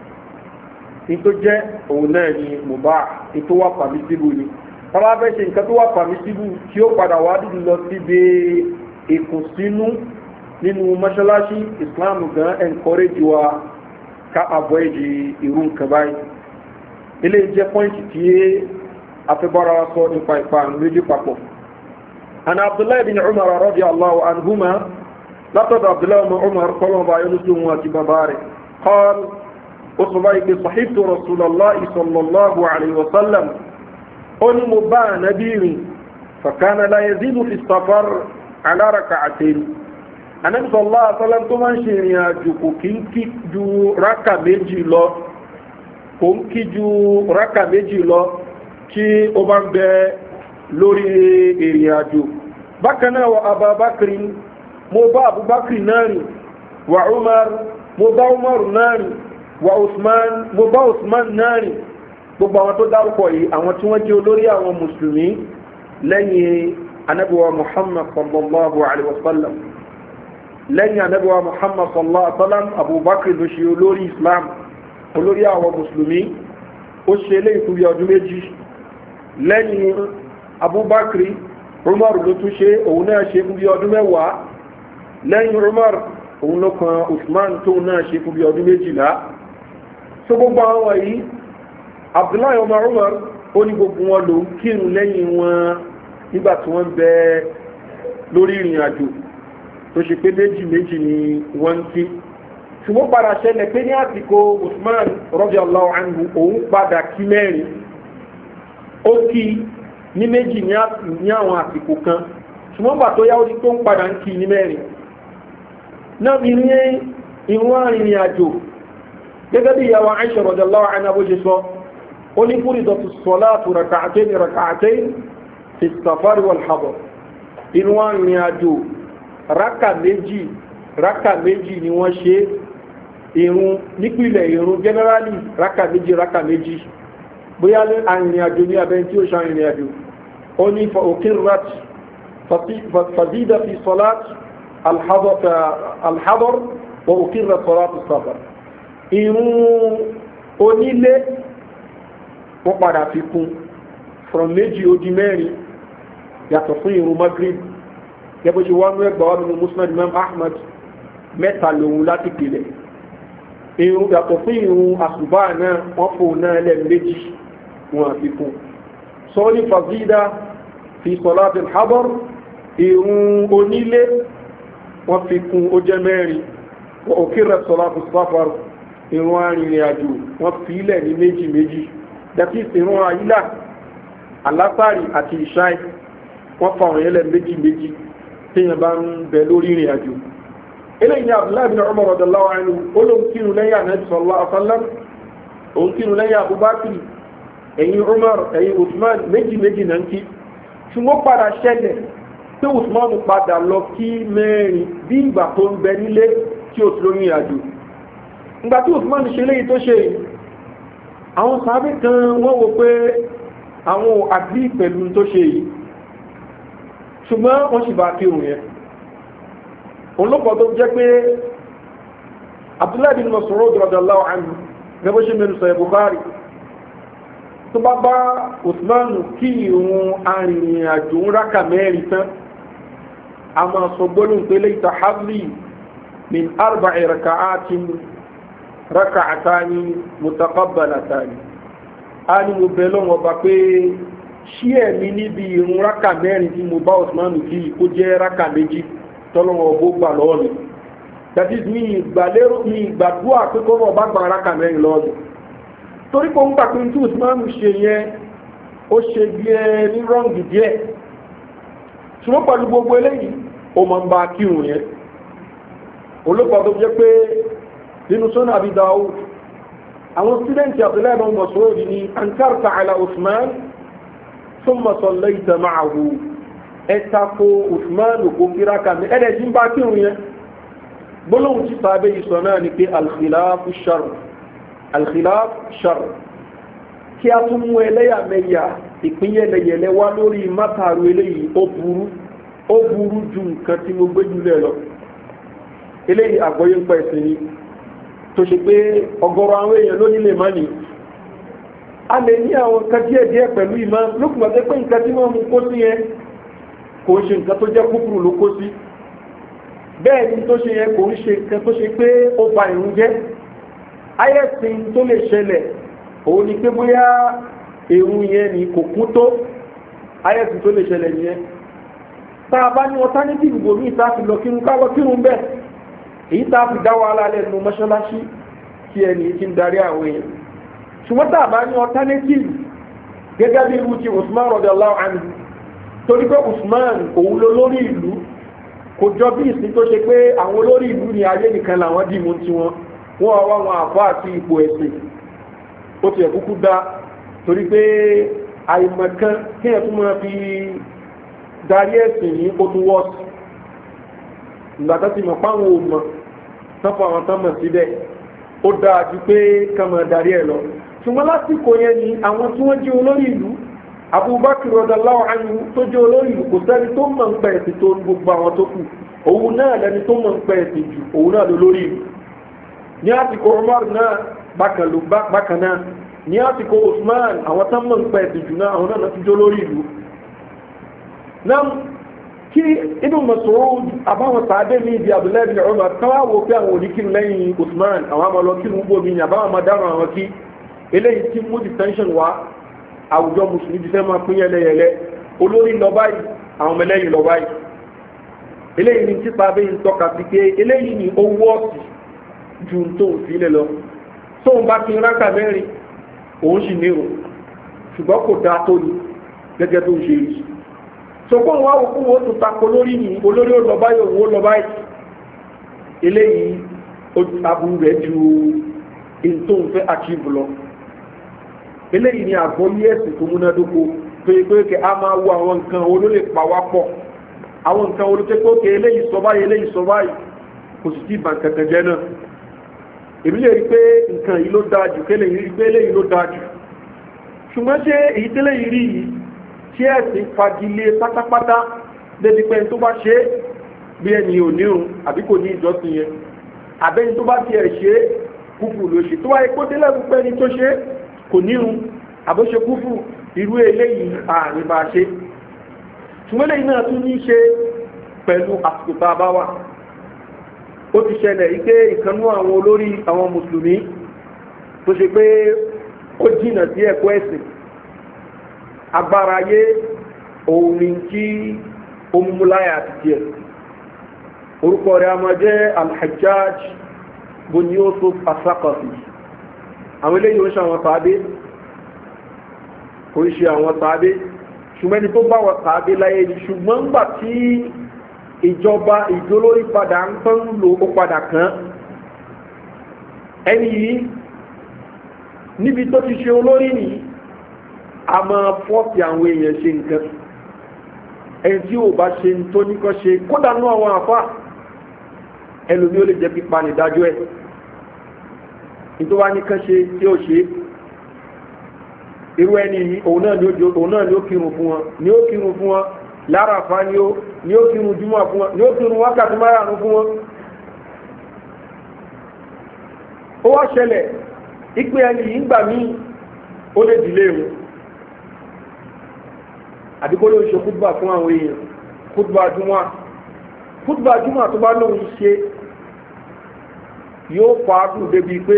[SPEAKER 1] ní tó jẹ́ òun náà ni mubah ní tó wà pàmísíbù ni tọ́lá fẹ́ ṣe nǹkan tó wà pàmísíbù tí ó padà wá dídì lọ síbi ìkùnsínú nínú mọ́ṣáláṣí islam gan encourage wa ká avoid irú nǹkan báyìí ilé jẹ́ pọ́ìntì tí afẹ́bára wa sọ nípa ìpa méjì papọ̀ عن عبد الله بن عمر رضي الله عنهما لقد عبد الله بن عمر قال ما ينسلم واتباباره قال أصبعك صحبت رسول الله صلى الله عليه وسلم قل مبا نبيري فكان لا يزيد في السفر على ركعتين النبي صلى الله عليه وسلم tó máa ń ṣe ìrìn àjò kò kí ń kí ju rákà méjì lọ kò ń kí ju rákà méjì lọ tí ó bá ń bẹ lórí èrìn àjò bákanáà wa ababakiri mo bá abubakiri náà rìn wa umar mo bá umar náà rìn wa usman mo bá usman náà rìn gbogbo àwọn tó dárúkọ yìí àwọn tí wọ́n jẹ́ olórí àwọn mùsùlùmí lẹ́yìn anabiwa muhammad sallallahu alaihi wasallam lẹ́yìn anabiwa muhammad sallallahu alaihi wasallam abubakar ló ṣe olórí islam olórí àwọn mùsùlùmí ó ṣe lé ìkúbi ọdún méjì lẹ́yìn abubakri umar ló tún ṣe òun náà ṣe fún bí ọdún mẹ́wàá lẹ́yìn umar òun ló kan usman tóun náà ṣe fún bí ọdún méjìlá tó gbogbo àwọn yìí abdullahi omar umar ó ní gbogbo wọn lòun kírun lẹ́yìn wọn nígbà tí wọ́n bẹ lórí ìrìn àjò tó ṣe pé méjì méjì ni wọ́n ń kí ṣùgbọ́n padà ṣẹlẹ̀ pé ní àsìkò usman rọ́bì allahu anhu òun padà kí mẹ́rin ó kí ní méjì ní àwọn àsìkò kan ṣùgbọ́n bà tó yáwó ní tó ń padà ń kí ní mẹ́rin náà bí ní ìwọ̀n arìnrìn àjò gẹ́gẹ́ bí ìyàwó Aisha radiyallahu anha bó ṣe sọ ó ní furidatu salatu raka'atayn raka'atayn fi safari wal hadar ìwọ̀n arìnrìn àjò rákà méjì rákà méjì ni wọ́n ṣe ìrun nípìnlẹ̀ ìrun generally rákà méjì rákà méjì bóyá arìnrìn àjò ní abẹ́ tí ó ṣe arìnrìn àjò ó ní fa'ukirat fazida fi salat alhadar wa ukirat salat safar irun onílé wọ́n padà fi kún from méjì ó di mẹ́rin yàtọ̀ fún irun maghrib gẹ́gbẹ́ ṣe wọ́n ẹgbà wà nínú muslim imam ahmad mẹ́ta lòun láti pìlẹ̀ irun yàtọ̀ fún irun àsùbá náà wọ́n fò náà lẹ́ méjì wọn àfikún sọ́ọ́lì fàzídà fi sọ́láàtì hábọ́r ìrún onílé wọ́n fi kún ó jẹ́ mẹ́rin wọ́n òkèrè sọ́láàtì sáfàr ìrún arìnrìn àjò wọ́n fi ilẹ̀ ní méjì méjì dàtí ìrún àyílà alásàrì àti ìṣáì wọ́n fa òyìn lẹ̀ méjì méjì téèyàn bá ń bẹ lórí ìrìn àjò eléyìí ni abdullahi bin umar radallahu anhu ó ló ń kírun lẹ́yìn anabi sallallahu alaihi wasallam òun kírun lẹ́yìn abubakar ẹ̀yin umar ẹ̀yin usman méjì méjì náà ń kí ṣùgbọ́n padà ṣẹlẹ̀ pé usman padà lọ kí mẹ́rin bí ìgbà tó ń bẹ nílé tí ó ti lóyún àjò ìgbà tí usman ṣe léyìí tó ṣe àwọn sàábì kan wọ́n wo pé àwọn àgbí pẹ̀lú tó ṣe yìí ṣùgbọ́n wọ́n sì bá kírun yẹn olókọ̀ tó jẹ́ pé abdullahi bin masoud radallahu anhu gẹ́gẹ́ bó ṣe mẹ́rin sọ bukhari tó bá bá usmanu kí ìrun arìnrìn àjò ń rákà mẹ́rin tán a máa sọ gbólóhùn pé lẹ́yìn tàhábì min arba raka'atin raka'atani mutaqabbalatani a ní mo bẹ lọ́wọ́ bá pé ṣí ẹ̀mí níbi ìrun rákà mẹ́rin tí mo bá usmanu kí kó jẹ́ rákà méjì tọ́lọ́wọ́ ọgbó gbà lọ́wọ́ mi that is mi ìgbàlérò mi ìgbàdúrà pé kó wọ́n bá gba rákà mẹ́rin lọ́wọ́ mi torí kò ń gbà pé tí usman ṣe yẹn ó ṣe bí ẹ ní rọ́ǹgì díẹ̀ ṣùgbọ́n pẹ̀lú gbogbo eléyìí ó máa ń bá kírun yẹn olùkọ́ tó jẹ́ pé nínú sọ́nà àbí dáwọ́ àwọn sídẹ̀ǹtì abdullahi bin masoud ni ankarta ala usman thumma sallaita ma'ahu ẹ tako usman kò kíra kàmi ẹ̀rẹ̀ jí ń bá kírun yẹn gbólóhùn tí sábẹ́ yìí sọ náà ni pé alkhilafu shar alkhilafu shar kí a tún mú ẹlẹ́yàmẹ̀yà ìpínyẹlẹyẹlẹ wá lórí mátàrú eléyìí ó burú ó burú ju nǹkan tí mo gbé jùlẹ̀ lọ eléyìí àgbọ́yé ń pa ẹ̀sìn ni tó ṣe pé ọgọ́rọ̀ àwọn èèyàn ló nílé má ní a lè ní àwọn nǹkan díẹ̀ díẹ̀ pẹ̀lú ìmọ̀ lókùnmọ̀ pé pé nǹkan tí wọ́n mú kó sí yẹn kò ń ṣe nǹkan tó jẹ́ kúkúrú ló kó sí bẹ́ẹ̀ ni tó ṣe yẹn kò ń ṣe nǹkan tó ṣe pé ó ba ìrún jẹ́ ayẹ́sìn tó lè ṣẹlẹ̀ òun ni pé bóyá èrún yẹn ni kò kún tó ayẹ́sìn tó lè ṣẹlẹ̀ yẹn tá a bá ní alternative bòmí ìta fi lọ kírun ká lọ kírun bẹ́ẹ̀ èyí tá a fi dá wàhálà lẹ́nu mọ́ṣáláṣí tí ẹni tí ń darí àwọn èèyàn ṣùgbọ́n tá a bá ní alternative gẹ́gẹ́ bí irú ti usman radiyallahu anhu torí pé usman òun ló lórí ìlú kò jọ bí ìsìn tó ṣe pé àwọn olórí ìlú ní ayé nìkan làwọn dì mú tiwọn wọn wá wọn àfọ àti ipò ẹ̀sìn ó ti ẹ̀kúkú dá torí pé àìmọ̀kan kí ẹ̀ tún máa fi darí ẹ̀sìn ní ó tún wọ́ọ̀sì ìgbà tó ti mọ̀ páwọn ò mọ̀ sọ́fọ̀ àwọn tán mọ̀ síbẹ̀ ó dáa ju pé ká máa darí ẹ̀ lọ ṣùgbọ́n lásìkò yẹn ni àwọn tí wọ́n jẹ́ olórí ìlú abubakar radallahu anhu tó jẹ́ olórí ìlú kò sẹ́ni tó mọ̀ ń pẹ́ ẹ̀sìn tó gbogbo àwọn tó kù òun náà lẹni tó mọ̀ ń pẹ́ ẹ̀sìn jù òun náà ló lórí ìlú ní àsìkò umar náà bákan náà ní àsìkò usman àwọn tán mọ̀ ń pẹ́ ẹ̀sìn jù náà àwọn náà ti jẹ́ olórí ìlú náà kí inú masoud àbáwọn sàádé ní ibi abdullahi bin umar káwá wo pé àwọn oníkiri lẹ́yìn usman àwọn àmọ́ kí wọ́n bómi ní àbáwọn máa dáhùn àwọn kí eléyìí tí mú detention wá àwùjọ mùsùlùmí ti fẹ́ máa pín yẹlẹyẹlẹ olórí lọ báyìí àwọn ọmọ ẹlẹ́yìn lọ báyìí eléyìí ni típa abẹ́ yìí tọ́ka sí pé eléyìí ni ó wọ́ọ̀sì ju tó ń sílẹ̀ lọ tóun bá kí rákà mẹ́rin òun sì nírò ṣùgbọ́n kò dáa tó ní gẹ́gẹ́ tó ń ṣe yìí sọ̀kọ́ wa òkú wo tó tako lórí yìí olórí ó lọ báyìí òun ó lọ báyìí eléyìí aburú rẹ̀ ju ètò ìfẹ́ achieve lọ eléyìí ni àgbọ́yé ẹ̀sìn tó múnádóko tó yẹ pé a máa wo àwọn nǹkan wo ló lè pa wá pọ̀ àwọn nǹkan wo ló tẹ́ pé eléyìí sọ báyìí eléyìí sọ báyìí kò sì tí ì bàn kankan jẹ́ náà èmi lè rí pé nǹkan yìí ló dáa jù kélé yìí rí pé eléyìí ló dáa jù ṣùgbọ́n ṣé èyí tẹ́lẹ̀ yìí rí yìí tí ẹ̀sìn fagilé pátápátá débi pé tó bá ṣe é bí ẹni ò nírun àbí kò ní ìjọsìn yẹn àbẹ́ni tó bá tiẹ̀ ṣe é kúfù ló ṣe tó wáyé kó délẹ̀ pípẹ́ ni tó ṣe kò nírun àbóṣe kúfù irú eléyìí ààrin bá ṣe ṣùgbọ́n lẹ́yìn náà tún ní ṣe pẹ̀lú àsìkò tá a bá wà ó ti ṣẹlẹ̀ ike ìkanú àwọn olórí àwọn mùsùlùmí tó ṣe pé ó jìnà sí ẹ̀kọ́ ẹ̀sìn agbára ayé òun ni kí omúláyà àti tiẹ̀ orúkọ rẹ̀ a máa jẹ́ alhajjaj bóni ó tó asakọ̀sì àwọn eléyìí ó ṣe àwọn tàbí kò ń ṣe àwọn tàbí ṣùgbọ́n ẹni tó bá wọ tàbí láyé ni ṣùgbọ́n ńgbà tí ìjọba ìjólórí padà ń tán lò ó padà kàn ẹni yìí níbi tó ti ṣe olórí nìyí a máa fọ́ọ̀tì àwọn èèyàn ṣe nǹkan ẹni tí ò bá ṣe tó ní kọ́ ṣe kódà nú àwọn àfá ẹlòmí ó lè jẹ́ pípa nìdájọ́ ẹ̀ nítorí wá ní kán ṣe tí ó ṣe irú ẹni yìí òun náà ni ó kírun fún wọn ni ó kírun fún wọn lára àfá ni ó ni ó kírun júmọ̀ fún wọn ni ó kírun wákàtí márùn-ún fún wọn ó wá ṣẹlẹ̀ ìpè ẹni yìí ń gbà míì ó lè dìlé wọn àdìgbò ló ń ṣe kúdùbà fún àwọn èèyàn kúdùbà júmọ́ kúdùbà júmọ́ tó bá lóun ṣe yóò fàágùn débi pé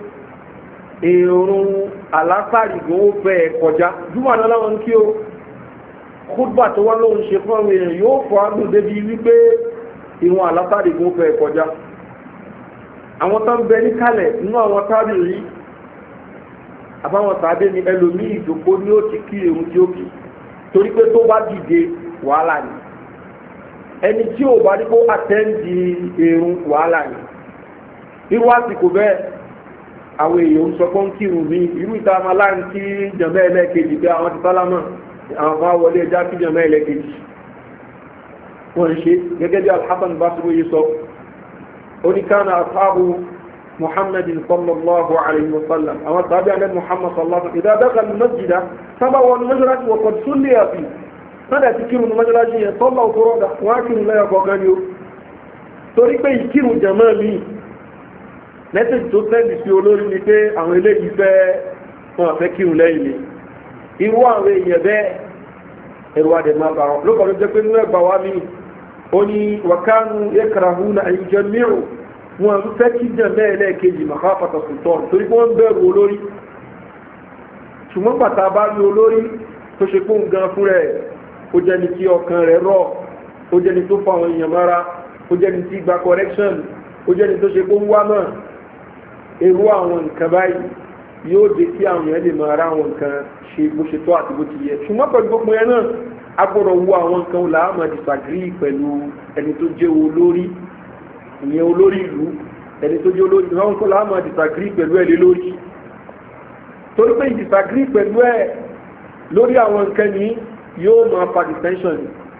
[SPEAKER 1] èrùn àlásàrì ló fẹ́ kọjá júmọ́ náà láwọn kí o kúdùbà tó wá lóun ṣe fún àwọn èèyàn yóò fàágùn débi wípé ìwọ̀n àlásàrì ló fẹ́ kọjá àwọn tó ń bẹ níkàlẹ̀ nínú àwọn tábì rí àbáwọn tàbí ni ẹlòmíì ìdòkó ni ó ti kí èrùn tí ó kì í torí pé tó bá dìde wàhálà ni ẹni tí ò bá ní kó àtẹ́ǹdì èrún wàhálà ni irú àsìkò bẹ́ẹ̀ àwọn èèyàn ń sọ pé ń kírun mi irú ìta máa láàrin kí jẹ̀mẹ́ ẹlẹ́ẹ̀kejì pé àwọn ti sálámà àwọn kan wọlé ẹja kí jẹ̀mẹ́ ẹlẹ́ẹ̀kejì wọ́n ń ṣe gẹ́gẹ́ bí alhassan basiru yìí sọ oníkànnà àtàbù muhammadin sallallahu alayhi wa sallam àwọn tàbí alẹ́ muhammad sallallahu alayhi wa sallam ìdá dákà masjida sábà wọn mọ́ṣáláṣí wọ̀ kọ́ tún lè àfi sọ́dà ti kírun mọ́ṣáláṣí yẹn sọ́lá òtúrọ́dà wọ́n á kírun lẹ́yọ̀ kọ̀ọ̀kan ni ó torí pé ìkírun jẹ̀mọ́ mi mẹ́sẹ̀jì tó sẹ́ndì sí olórí ni pé àwọn eléyìí fẹ́ wọn àfẹ́ kírun lẹ́yìn mi irú àwọn èèyàn bẹ́ẹ̀ ẹ̀rọ adẹ̀ máa bá wọn lókọ̀ ló jẹ́ pé nínú ẹgbà wa mi ó ní wàkánu yẹ́kàràhù na àyíjẹ mìíràn wọn ń fẹ́ kí jẹ́ bẹ́ẹ̀ lẹ́ẹ̀kejì màkà pàtàkì tọ́ torí pé wọ́n bẹ̀rù olórí ṣùgbọ́n pàtà bá rí olórí tó ṣe pé nǹkan fún rẹ̀ ó jẹ́ni tí ọkàn rẹ̀ rọ̀ ó jẹ́ni tó fa àwọn èèyàn mára ó jẹ́ni tí gba correction ó jẹ́ni tó ṣe pé ń wá náà irú àwọn nǹkan báyìí yóò dé kí àwọn èèyàn lè máa rá àwọn nǹkan ṣe bó ṣe tó àti bó ti yẹ ṣùgbọ́n pẹ̀lú gbogbo yẹn náà a gbọ́dọ̀ wo àwọn nǹkan làámà disagree pẹ̀lú ẹni tó jẹ́ olórí ìyẹn olórí ìlú ẹni tó jẹ́ olórí ìlú àwọn làámà disagree pẹ̀lú ẹ̀ lé lórí torí pé disagree pẹ̀lú ẹ̀ lórí àwọn nǹkan ní yóò máa fa dissension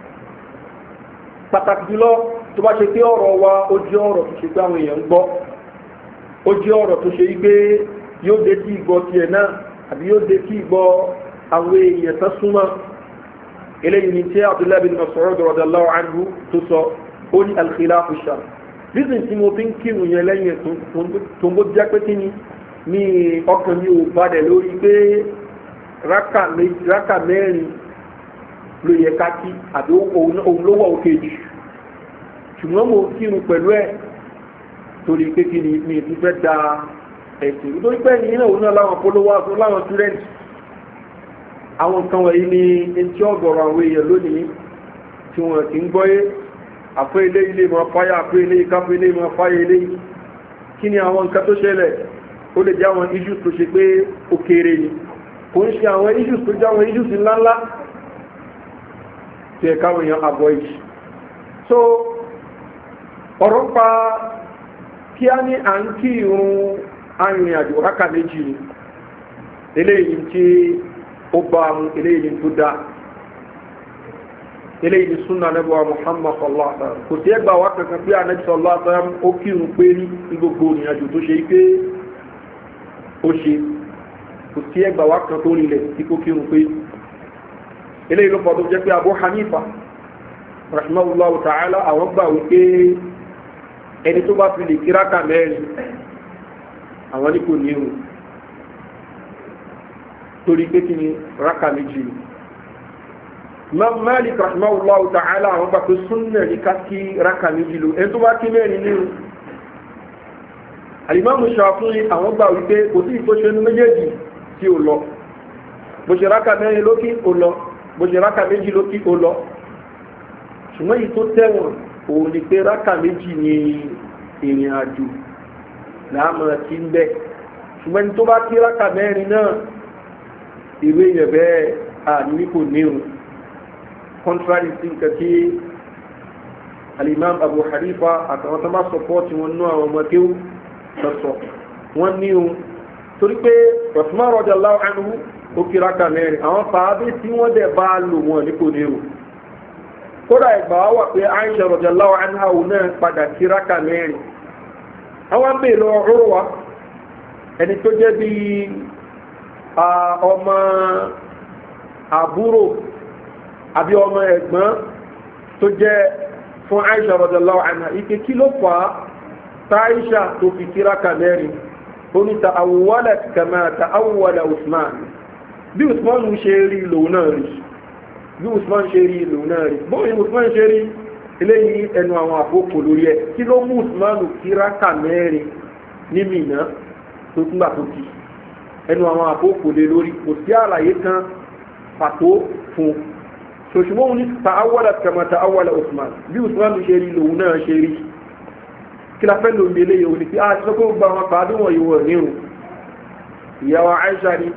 [SPEAKER 1] pàtàkì jùlọ tó bá ṣe pé ọ̀rọ̀ wa ó jẹ́ ọ̀rọ̀ tó ṣe pé àwọn èèyàn ń gbọ́ ó jẹ́ ọ̀rọ̀ tó ṣe wípé yóò dé tí ìgbọ́ tiẹ̀ náà àbí yóò dé tí ìgbọ́ àwọn èèyàn tó súnmọ́ eléyìí ni tí abdullahi bin masoud radallahu anhu tó sọ ó ní alkhilafu shar reason tí mo fi ń kírun yẹn lẹ́yìn tó ń bó jẹ́ pé kí ni ní ọkàn mi ò balẹ̀ lórí pé rákà mẹ́rin ló yẹ ká kí àbí òun ló wà òkè jù ṣùgbọ́n mo kírun pẹ̀lú ẹ̀ torí pé kí ni mi ti fẹ́ da ẹ̀sìn nítorí pé ẹ̀yìn náà òun náà láwọn polówó aṣọ láwọn student àwọn nǹkan wọ̀nyí ni etí ọ̀gọ̀rọ̀ àwọn èèyàn lónìí tí wọ́n ti ń gbọ́yé àpé ilé ilé máa fáyà àpé ilé ìkápé ilé máa fáyà ilé kí ni àwọn nǹkan tó ṣẹlẹ̀ ó lè jẹ́ àwọn issues tó ṣe pé ó kéré ni kò ń ṣe àwọn issues tó jẹ́ àwọn issues ńláńlá tí ẹ̀ka àwọn èèyàn avoid so ọ̀rọ̀ pa kí a ní à ń kí irun arìnrìn àjò rákà méjì ni eléyìí tí ó bá mu eléyìí tó dá eléyìí ni súnà nẹ́bọ̀ muhammad sallallahu alaihi wasallam kò sí ẹgbà wá kankan pé anabi sallallahu alaihi wasallam ó kírun pé ní gbogbo ìrìn àjò tó ṣe pé ó ṣe kò sí ẹgbà wá kan tó rinlẹ̀ tí kò kírun pé eléyìí ló fọ́ tó jẹ́ pé abu hanifa rahimahullahu ta'ala àwọn gbà wípé ẹni tó bá fi lè kíráka mẹ́rin àwọn ní kò ní irun torí pé kí ni ráka méjì ni imam malik rahimahullahu ta'ala àwọn gbà pé súnnà ní ká kí ráka méjì lò ẹni tó bá kí mẹ́rin ní irun alimamu ṣàfihàn àwọn gbà wípé kò sí ìtòṣe ní méjèèjì tí ó lọ bó ṣe ráka mẹ́rin lókì ó lọ bó ṣe ráka méjì lókì ó lọ ṣùgbọ́n yìí tó tẹ̀wọ̀n òun ni pé ráka méjì ni ìrìn àjò láàmú ti ń bẹ ṣùgbọ́n tó bá kí ráka mẹ́rin náà ìwé yẹn bẹ́ẹ̀ àní kò níhun contrary sí nǹkan tí alimam abu hanifa àtàwọn tó bá sọpọ́ọ̀tì wọn nú àwọn ọmọ kéwù sọ̀sọ̀ wọ́n níhun torí pé Usman radiyallahu anhu ó kí ráka mẹ́rin àwọn fàábí tí wọ́n dẹ̀ bá lò wọn ní kò níhun kódà ìgbà wá wà pé Aisha radiyallahu anha náà padà kí ráka mẹ́rin àwọn bèèrè lọ ọ̀rọ̀ wa ẹni tó jẹ́ bí ọmọ àbúrò àbí ọmọ ẹ̀gbọ́n tó jẹ́ fún Aisha radiyallahu anha ike kí ló fà á tá Aisha tó fi kí ráka mẹ́rin ó ní ta awwalat kama ta awwala Usman bí Usman ṣe rí lòun náà rí bí usman ṣe rí ìlú náà rí bóyí usman ṣe rí eléyìí ẹnu àwọn àkókò lórí ẹ kí ló mú usman kíráka mẹ́rin ní mìíràn tó túnbà tó kì ẹnu àwọn àkókò lé lórí kò sí àlàyé kan pàtó fún ṣòṣùmọ́ òun ní ta'awwala kama ta'awwala usman bí usman ṣe rí lòun náà ṣe rí kí la fẹ́ lòun délé yìí òní pé a ti sọ pé ó gba àwọn pàdé wọ̀nyí wọ̀ nírun ìyàwó aisha ni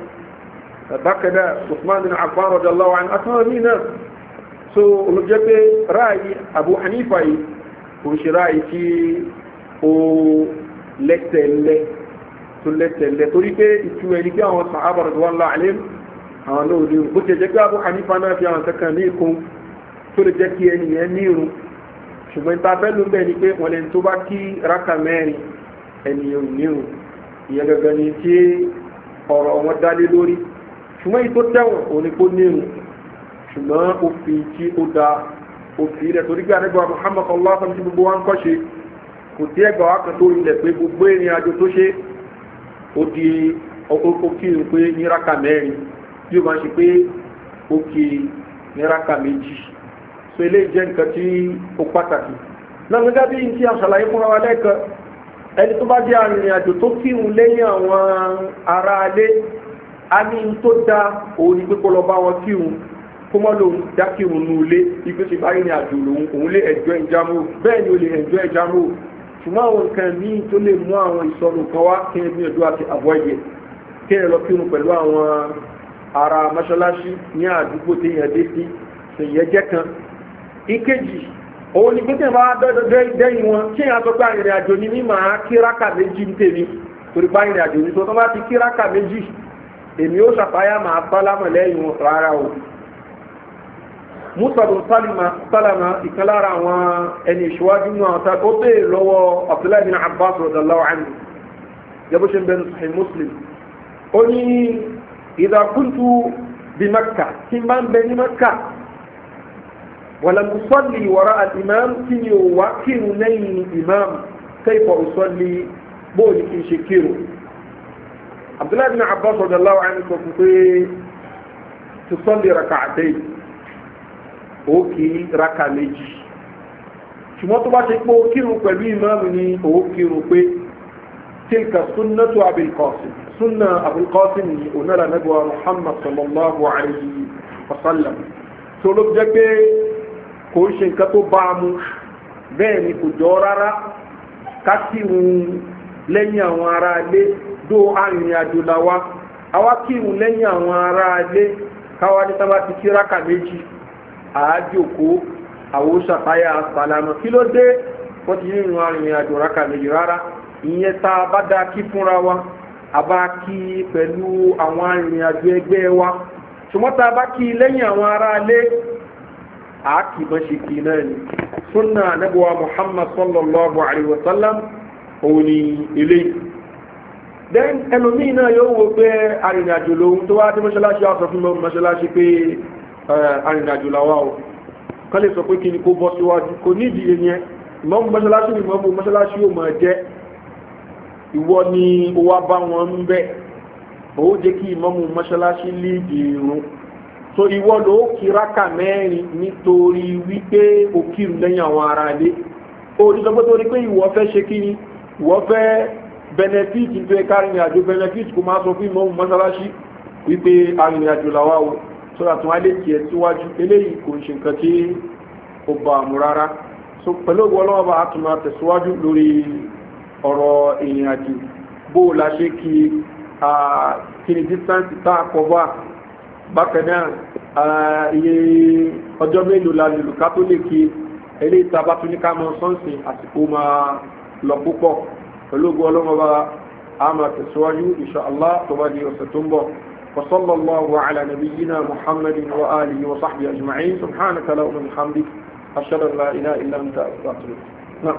[SPEAKER 1] bákanáà usman bin affan radiyallahu anhu àtàwọn míì náà so olùjẹ́ pé ráàyè abu hanifa yìí kò ṣe ráyìí tí ó lẹ́tẹ̀lẹ́ tó lẹ́tẹ̀lẹ́ torí pé ìtú ẹni pé àwọn sàhábà radiyallahu alaihim àwọn náà ní irun bó ti jẹ́ pé abu hanifa náà fi àwọn kankan ní ìkún tó lè jẹ́ kí ẹni yẹn ní irun ṣùgbọ́n ta fẹ́ ló ń bẹ̀ ni pé wọ́n lẹ́ni tó bá kí rákà mẹ́rin ẹni yẹn ò ní irun ìyẹn gangan ni tí ọ̀rọ̀ wọn dálé lórí ṣùgbọ́n yìí tó tẹ̀wọ̀n òun ni kó ní irun ṣùgbọ́n òfin tí ó da òfin rẹ̀ torí pé àdẹ́gbà muhammad sallallahu alaihi wasallam gbogbo wa ń kọ́ ṣe kò tí ẹgbà wa kan tó ilẹ̀ pé gbogbo ìrìn àjò tó ṣe ó di ó kí n pé ní rákà mẹ́rin bí ó máa ṣe pé ó kí ní rákà méjì so eléyìí jẹ́ nǹkan tí ó pàtàkì náà gẹ́gẹ́ bí n tí a ṣàlàyé fúnra wa lẹ́ẹ̀kan ẹni tó bá jẹ́ arìnrìn àjò tó kírun lẹ́yìn àwọn ará alé a ní n tó da òun ni pé kó lọ bá wọn kírun kó mọ́ lòun dákírun nù ilé ipe ṣe bá rìnrìn àjò lòun òun lè ẹ̀jọ́ ìjámù bẹ́ẹ̀ ni ó lè ẹ̀jọ́ ìjámù ṣùgbọ́n àwọn nǹkan míì tó lè mú àwọn ìsọnù kan wá kí ẹ gbìyànjú àti avoid it kí ẹ lọ kírun pẹ̀lú àwọn ará mọ́ṣáláṣí ní àdúgbò tí yẹn dé sí ṣèyẹn jẹ́ kan ìkejì òun ni pété bá dẹ́yìn wọn tí èèyàn sọ pé arìnrìn àjò ni mí máa kíráka méjì ń tèmi torí pé arìnrìn àjò ni tó tó bá ti kíráka méjì èmi ó ṣàfáyà máa sálámà lẹ́yìn wọn rárá o musadu salama ìkan lára àwọn ẹni ìṣíwájú náà ta ó bèè lọ́wọ́ abdullahi bin abbas radallahu anhu yabo ṣe ń bẹnu sahih muslim ó ní ìdàkúntù bí makka tí n bá ń bẹ ní makka ولم أصلي وراء الإمام كني وكير نين إمام كيف أصلي بولي كي شكيرو عبد الله بن عباس رضي الله عنه كفي تصلي ركعتين òkè raka méjì ṣùgbọ́n tó bá ṣe pé ó kírun pẹ̀lú ìmáàmù ni ó kírun pé tilka sunnatu abilqasim sunna abilqasim ni onara nabuwa muhammad sallallahu alayhi wa sallam tó ló jẹ́ pé kò ń ṣe nǹkan tó bá a mú bẹ́ẹ̀ ni kò jọ rárá ká kírun lẹ́yìn àwọn ará ilé dó arìnrìn àjò làwa àwa kírun lẹ́yìn àwọn ará ilé káwa ní sábà ti kí rákà méjì àájòkó àwòṣàtáyà sàlámà kí ló dé wọ́n ti nínú arìnrìn àjò rákà méjì rárá ìyẹn tá a bá dá kí fúnra wa a bá kí pẹ̀lú àwọn arìnrìn àjò ẹgbẹ́ wa ṣùgbọ́n tá a bá kí lẹ́yìn àwọn ará ilé àákì bá ṣe kí náà ni súnà anábọ̀wá muhammad sallallahu alaihi wasallam òun ni ilé then ẹlòmíì náà yóò wo pé arìnrìnàjò lòun tó wá dé mọ́ṣáláṣí ọ̀sọ̀ fún mọ́ṣáláṣí pé arìnrìnàjò làwà o kán lè sọ pé kí ni kó bọ́ síwájú kò nídìí yẹn ìmọ̀mù mọ́ṣáláṣí ni ìmọ̀mù mọ́ṣáláṣí yóò máa jẹ́ ìwọ ni ó wá bá wọn ń bẹ́ ó jẹ́ kí ìmọ̀mù mọ́ṣáláṣí líìdì irun so ìwọ ló kíráka mẹ́rin nítorí wípé o kírun lẹ́yìn àwọn ará ilé o ní sọ pé torí pé ìwọ fẹ́ ṣe kí ni ìwọ fẹ́ benefit tó ẹ kárìnrìn àjò benefit kó máa sọ fún ìmọ̀ mọ́sálásí wípé arìnrìn àjò làwà o so àtún alẹ́ tiẹ̀ síwájú eléyìí kò ń ṣe nǹkan tí ó bá a mú rárá so pẹ̀lú ògbó ọlọ́wọ́ bá a tún máa tẹ̀síwájú lórí ọ̀rọ̀ ìrìn àjò bó o la ṣe kí kí ni distance tá a kọ bá bákanáà iye ọjọ́ mélòó la lè lò ká tó lè kí ilé ìtaba tún ní ká mọ sọ́nsìn àsìkò máa lọ púpọ̀ pẹ̀lú ogun ọlọ́mọba a máa tẹ̀síwájú inṣàlá tó bá di ọ̀sẹ̀ tó ń bọ̀ وصلى الله على نبينا محمد وآله وصحبه أجمعين سبحانك لا أمن حمدك أشهد أن لا إله إلا أنت أستغفرك نعم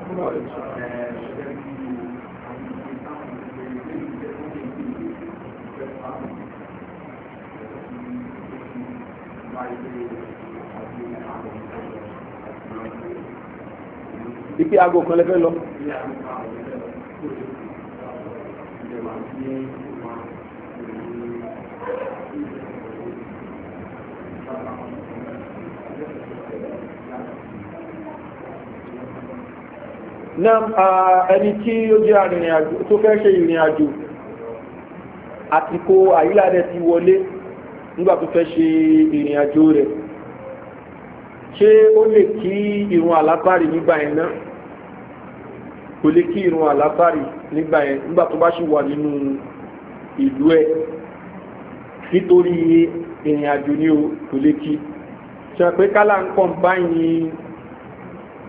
[SPEAKER 1] ipe aago kan lẹ́fẹ́ lọ. náà ẹni tí ó jẹ́ arìnrìn àjò tó fẹ́ ṣe ìrìn àjò àtìkò àyíládẹ ti wọlé nígbà tó fẹ́ ṣe ìrìn àjò rẹ̀ ṣé ó lè kí ìrun àlápárì nígbà yẹn náà kò lè kí ìrun àlápárì nígbà yẹn nígbà tó bá ṣì wà nínú ìlú ẹ̀ nítorí ìrìn àjò ní o kò lè kí ṣe pé kálá ń kàn báyìí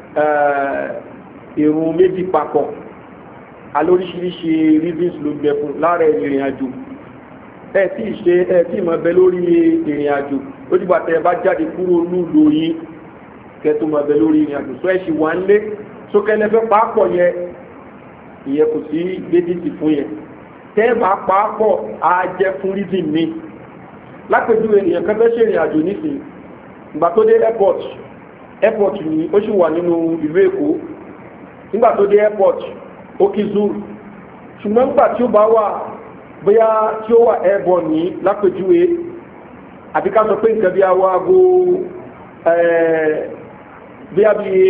[SPEAKER 1] ìrun méjì papọ̀ alóríṣiríṣi reasons ló gbẹ fún lára ìrìn àjò ẹ tí ì ṣe ẹ tí ì mọ bẹ lórí ìrìn àjò ó dìgbà tẹ ẹ bá jáde kúrò nílùú yín kẹ tó mọ bẹ lórí ìrìn àjò sọ ẹ ṣì wà ń lé sókẹlẹ fẹ pàápọ̀ yẹ ìyẹn kò sí gbédìtì fún yẹn tẹ ẹ bá pàápọ̀ á jẹ fún reason mi lápèjúwe èèyàn kan fẹ́ ṣe ìrìn àjò nísìnyí ìgbà tó dé airport airport ni ó sì wà nínú ìlú èkó nígbà tó dé airport ó kí zuru ṣùgbọ́n nígbà tí ó bá wà bóyá tí ó wà airborne ní lápèjúwe àti ká sọ pé nǹkan bí awọ aago bí a bí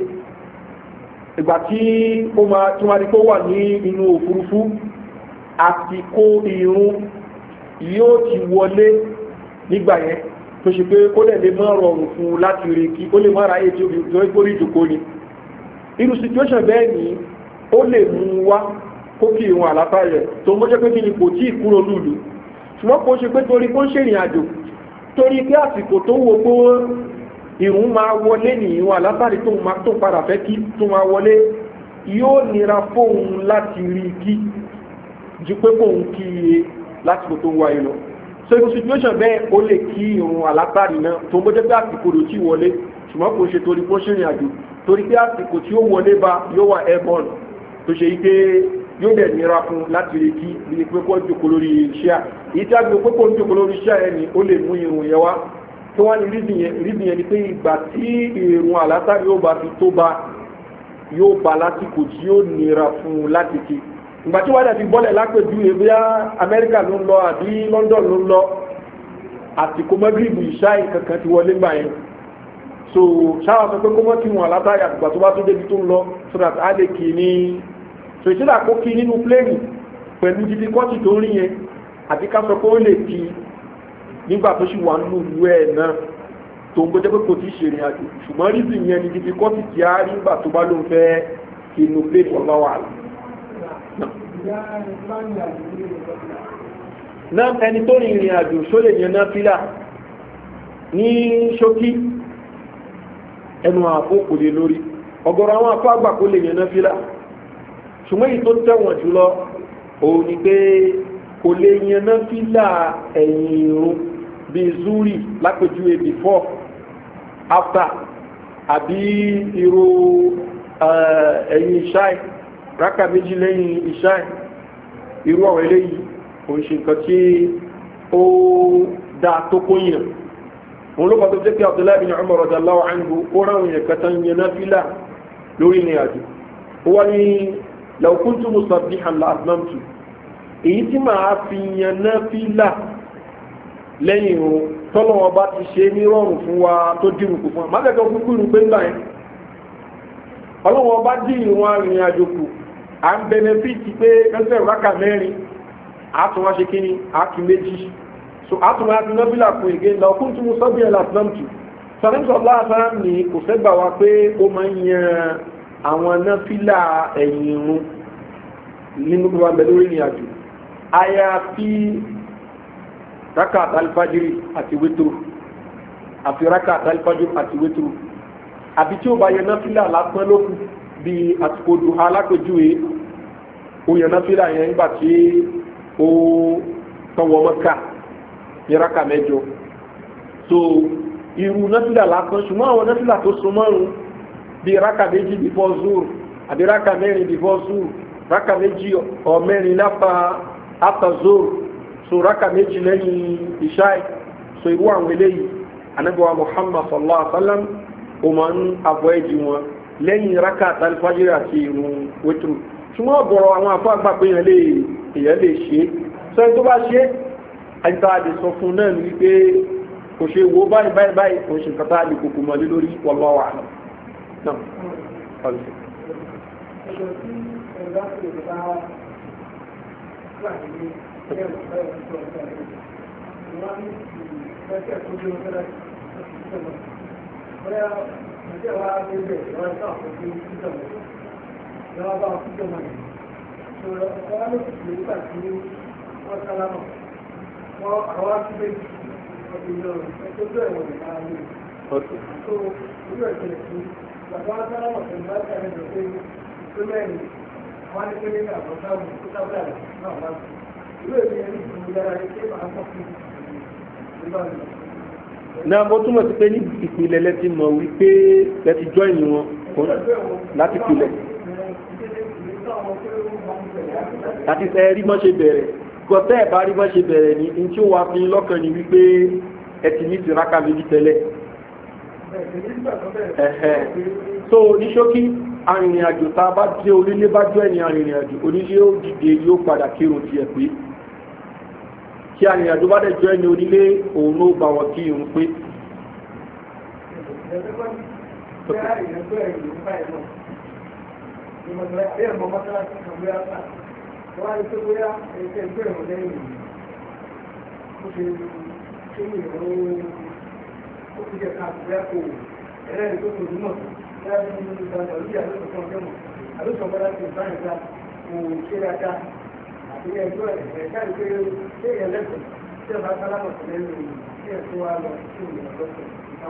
[SPEAKER 1] ìgbà tí ó máa tí wọ́n rí pé ó wà ní inú òfurufú àsìkò ìrún yóò ti wọlé nígbà yẹn tó ṣe pé ó lè lè mọ́ rọrùn fún un láti rí kí ó lè mọ́ ráyè tí ó fi tó gbórí ìjòkó ni irú situation bẹ́ẹ̀ ni ó lè mú wá kó kí ìrún àlátà rẹ̀ tó mọ́ jẹ́ pé kí ni kò tí ì kúrò lùlù ṣùgbọ́n kò ṣe pé torí kó ń ṣèrìn àjò torí pé àsìkò tó wo pé ìrún máa wọlé ní ìrún àlátàrí tó máa tó padà fẹ́ kí tó máa wọlé yóò nira fóun láti rí kí ju pé kóun kí iye lásìkò tó ń wáyé lọ so irú situation bẹ́ẹ̀ ó lè kí ìrún àlátàrí náà tó mọ́ jẹ́ pé àsìkò tó tí wọlé ṣùgbọ́n kò ṣe torí kó ṣèrìn àjò torí pé àsìkò tí ó wọlé bá yóò wà airborne tó ṣe yí pé yóò dẹ̀ nira fún láti rí kí bí pé kó jòkó lórí iṣẹ́ èyí tí a gbé pé kó ń jòkó lórí iṣẹ́ ẹni ó lè mú irun yẹn wá tó wá ní rídìn yẹn ni pé ìgbà tí irun àlátàrí yóò bá fi tó bá yóò bá lásìkò tí yóò nira fún láti kí ìgbà tí wọ́n dẹ̀ fi bọ́lẹ̀ lápẹ̀jú ebíyá amẹ́ríkà ló ń lọ àbí london ló ń lọ àsìkò mọ́gìrìbù ìṣáì kankan ti wọlé gbà yẹn so ṣáà sọ pé kó mọ́ kí wọn àlátàrí àtìgbà tó bá tó débi tó ń lọ so that a lè kì í ní so ìṣẹ́lẹ̀ àkókí nínú pléènì pẹ̀lú jíjí kọ́tì tó rí yẹn àti ká sọ pé ó lè kí nígbà tó ṣì wà nínú ìlú ẹ̀ náà tó ń gbọ́jẹ́ pé kò tí ṣèrìn àjò ṣùgbọ́n rí sì yẹn ni jíjí kọ́tì tí a rí nígbà tó bá ló ń fẹ́ kí inú pléènì ọ̀lá wà náà ẹni tó rin ìrìn àjò ṣó lè yẹn náà fílà ní ṣókí ẹnu àpò kò lè lórí ọgọ́rọ̀ àwọn afọ àgbà kó lè yẹn náà fílà ṣùgbọ́n èyí tó tẹ̀wọ̀n jùlọ òun ni pé kò lè yanná fílà ẹ̀yìn irun bíi zuri lápèjúwe before after àbí irú ẹ̀yìn ìṣáì rákà méjì lẹ́yìn ìṣáì irú ọ̀rọ̀ eléyìí òun ṣe nǹkan tí ó dá tó kóyìn òun ló kọ́ tó jẹ́ pé abdullahi bin umar radallahu anhu ó ráwọn èèyàn kẹta yanná fílà lórí ìrìn àjò ó wá ní lọ́kúntù musabbihan la asnamtu èyí tí màá fi yan náà fílà lẹ́yìn o tọ́lọ́wọ́ bá ti ṣe ní rọrùn fún wa tó dìrù kù fún wa má kẹ́kọ̀ọ́ kúkú irun pé ńlá yẹn ọlọ́wọ́ bá dì ìwọ̀n arìnrìn àjò kù à ń bẹnẹfíìtì pé ẹsẹ̀ rákà mẹ́rin àtúnwá ṣe kíni àkì méjì so àtúnwá ti nábìlà fún ìgé lọ́kúntù musabbihan la asnamtu sọ̀rọ̀ láàbá ní kò fẹ́ gbà wá pé ó máa ń yan àwọn náfílà ẹ̀yìn irun nínú gbogbo abẹ lórí ìrìn àjò àyàfi rakat alfajiri àti wétúrú àfi rakat alfajiri àti wétúrú àbí tí ó bá yẹ náfílà lásán lókù bí àsìkò dùn alápèjúwe ó yẹ náfílà yẹn nígbà tí ó tọwọ́ mọ́ká ní raka mẹ́jọ so irú náfílà lásán ṣùgbọ́n àwọn náfílà tó so márùn-ún bí raka méjì before zur àbí raka mẹ́rin before zur raka méjì ọ mẹ́rin láfa after zur so raka méjì lẹ́yìn ìṣáì so irú àwọn eléyìí anabiwa muhammad sallallahu alaihi wa sallam o máa ń avoid wọn lẹ́yìn raka àtàlífàjìrì àti irun wétúrú ṣùgbọ́n ọ̀gọ̀rọ̀ àwọn afọ àgbà pé èèyàn lè èèyàn lè ṣe sọ ẹni tó bá ṣe àyíká lè sọ fún náà ní wípé kò ṣe wo báyìí báyìí báyìí kò ṣe nǹkan tá a lè kókò mọ́lé lórí wallahu a'lam náà ọ̀lẹ́.
[SPEAKER 2] ẹjọ́ tí ẹ̀rọ bá ti lè bá wà ní ẹ̀rọ báyọ̀ tó ọ̀sẹ̀ rẹ̀ wọ́n ní ìgbésẹ̀ tó dé ọjọ́ láti ṣiṣẹ́ lọ. bóyá ìgbésẹ̀ wa dé bẹ̀ wọ́n ká àkókò ṣiṣẹ́ lọ. ìjọba bá wọn ṣiṣẹ́ lọ. ṣòro ọ̀gá ló ti lè gbà tí wọ́n sálámà. wọ́n àwọn akíbẹ̀ ọ̀gbìn náà ẹjọ́ tó ẹ̀wọ̀n nìkan ní. tó irú ẹ̀jẹ̀ sí bàbá sára wọ̀ pẹ̀lú láti àrẹ rẹ̀ pé tó mẹ́rin wọ́n á ní pé nígbà tó sáwù tó sáwù rẹ̀ náà wá sí. ìwé ìwé ẹni ìfún yára ní pé màá kọ́ fún ìgbà mi.
[SPEAKER 1] náà mo túmọ̀ sí pé ní ìpìlẹ̀ lẹ́tí mọ̀ wípé lẹ́tí join wọn láti pilẹ̀ láti fẹ́ rí mọ́ ṣe bẹ̀rẹ̀ gọ́tẹ́ ẹ̀ bá rí mọ́ ṣe bẹ̀rẹ̀ ní in tí ó wà fún yín lọ́kàn ní wípé ẹ ti ní tìrákà méjì tẹ́lẹ̀ ẹ̀hẹ̀ so ní ṣókí arìnrìn àjò tá a bá jẹ́ onílé bá jọ ẹni arìnrìn àjò onílé ó dìde yóò padà kírun tiẹ̀ pé kí arìnrìn àjò bá dẹ̀ jọ ẹni onílé òun ló bá wọn kí irun pé
[SPEAKER 2] Wọ́n á ní pé bóyá ẹgbẹ́ ẹgbẹ́ ìrọ̀lẹ́ ìrìn ó ṣe ṣe ní ìrọ̀lẹ́ ó fi jẹ́ káàkiri ẹ̀kọ́ ẹlẹ́rìí tó tóbi mọ̀ láti ní ìgbàgbọ́ lórí àlóṣọ kan jẹ́mọ̀ àlóṣọ kan láti ìbáyìí ká kò ṣe dáadáa àti ẹjọ́ ẹ̀ káàdì pé ṣé ìyẹn lẹ́sẹ̀ tí ọba sálámọ̀ sí lẹ́nu tí ẹ̀ tó wá lọ sí ìrìn lọ́sẹ̀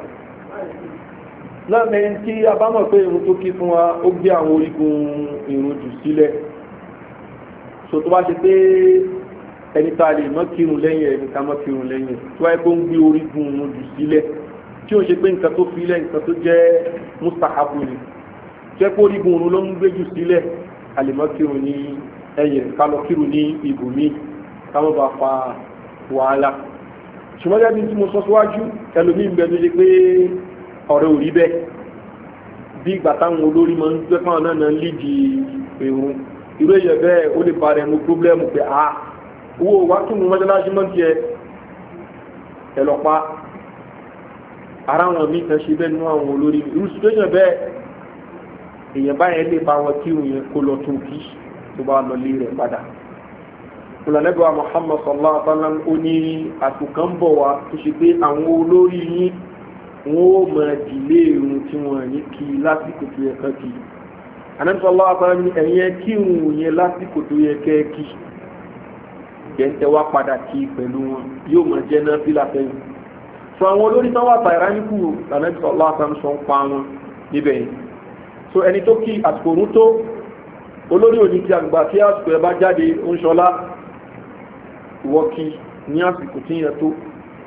[SPEAKER 1] náà mẹ́rin tí a bá mọ̀ pé irun tó kí fún wa ó gbé àwọn orígun irun jù sílẹ̀ so tó bá ṣe pé ẹni tá a lè mọ́ kírun lẹ́yìn ẹni ká mọ́ kírun lẹ́yìn tó wáyé pé ó ń gbé orígun irun jù sílẹ̀ tí ó ṣe pé nǹkan tó fi lẹ́ nǹkan tó jẹ́ mustahabu ni jẹ́ pé orígun irun ló ń gbé jù sílẹ̀ a lè mọ́ kírun ní ẹ̀yìn ká lọ kírun ní ibòmí ká mọ́ bá fa wàhálà ṣùgbọ́n gẹ́gẹ́ bí tí mo sọ síwájú ẹlòmíín bẹ tó ṣe pé ọ̀rẹ́ ò rí bẹ́ẹ̀ bí ìgbà táwọn olórí máa ń gbé fáwọn náà náà lídi èrún irú èyẹ bẹ́ẹ̀ ó lè ba rẹ̀ mú pírọ́blẹ́mù pé a owó wa tún mú mọ́ṣáláṣí mọ́ tiẹ̀ ẹ lọ pa ara wọn mi kan ṣe bẹ́ẹ̀ nínú àwọn olórí irú situation bẹ́ẹ̀ èèyàn báyẹn lè bá wọn kí òun yẹn kó lọ tó kí tó bá lọ lé rẹ̀ padà olùlànàbíwá muhammad sallallahu alaihi wa sallam ó ní àtùkàn bọ̀ wá tó ṣe pé àwọn olórí yín wọn ó mọ ìdílé irun tí wọn ní kí lásìkò tó yẹ kán kí anamsọlá afárá ní ẹ̀yẹ kí irun yẹn lásìkò tó yẹ kẹ́ kí jẹ́ńtẹ́ wá padà kí pẹ̀lú wọn yóò mọ jẹ́ náà fílà sẹ́yìn sọ àwọn olórí tán wà tàìrá níkù anamsọlá afárá sọ ń pa wọn níbẹ̀ yẹn so ẹni tó kí àsìkò òun tó olórí òní ti àgbà tí àsìkò ẹ bá jáde ń ṣọlá ìwọ kí ní àsìkò tí yẹn tó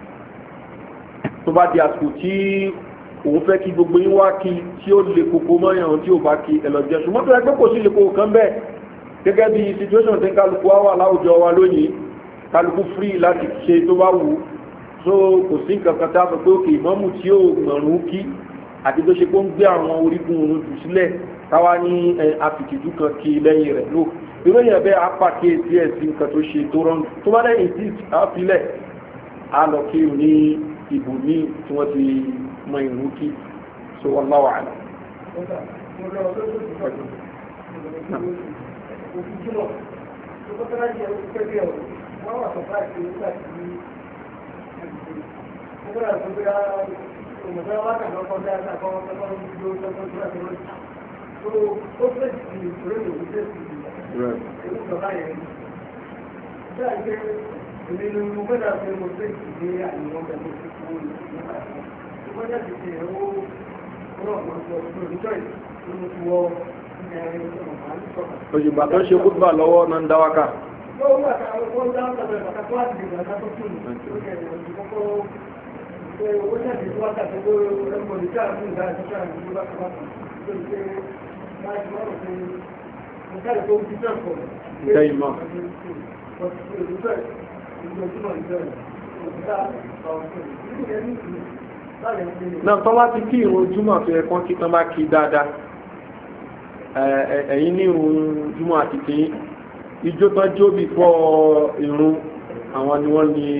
[SPEAKER 1] tó bá di àsìkò tí òun fẹ́ kí gbogbo yín wá kí tí ó lè koko mọ́yàn tí ó bá kí ẹlọ́jẹ́ ṣùgbọ́n tó ẹgbẹ́ kò sí lè koko kan bẹ́ẹ̀ gẹ́gẹ́ bí situation tí kálukú wá wà láwùjọ wa lónìí kálukú free láti ṣe tó bá wù so kò sí nǹkan kan tá a sọ pé òkè ìmọ̀mù tí ó gbọ̀rún kí àti tó ṣe pé ó ń gbé àwọn orígun òun jù sílẹ̀ káwá ní àfìkìjú kan kí lẹ́yìn rẹ̀ lò ìròyìn ẹ̀bẹ́ apàkíyèsí ẹ̀ sí nǹkan tó ṣe tó rọrùn tó bá lẹ́yìn sí àfilẹ̀ á lọ kí ní ìbò ní tí wọ́n ti mọ ìrú kí so wọ́n láwà àlọ́.
[SPEAKER 2] Èmi ni mo gbọ́dọ̀ pé mo fẹ́ ìdílé àyẹ̀wò pẹ̀lú ìfowó nípa ìfowó wọ́n jáde ṣe ẹ̀wọ́ ọlọ́pàá sọ fún ìjọ ìlú tí wọ́n
[SPEAKER 1] òṣùgbà tó ṣe kúgbà lọ́wọ́ náà ń dáwákà Ìkẹ́ ìmọ̀. náà tọ́ bá ti kí ìrun júmọ̀ tó yẹ kán kí tán bá kí dáadáa ẹ̀yìn ní ìrun júmọ̀ àti tí ijó tán jó bí fọ́ ìrun àwọn ni wọ́n ní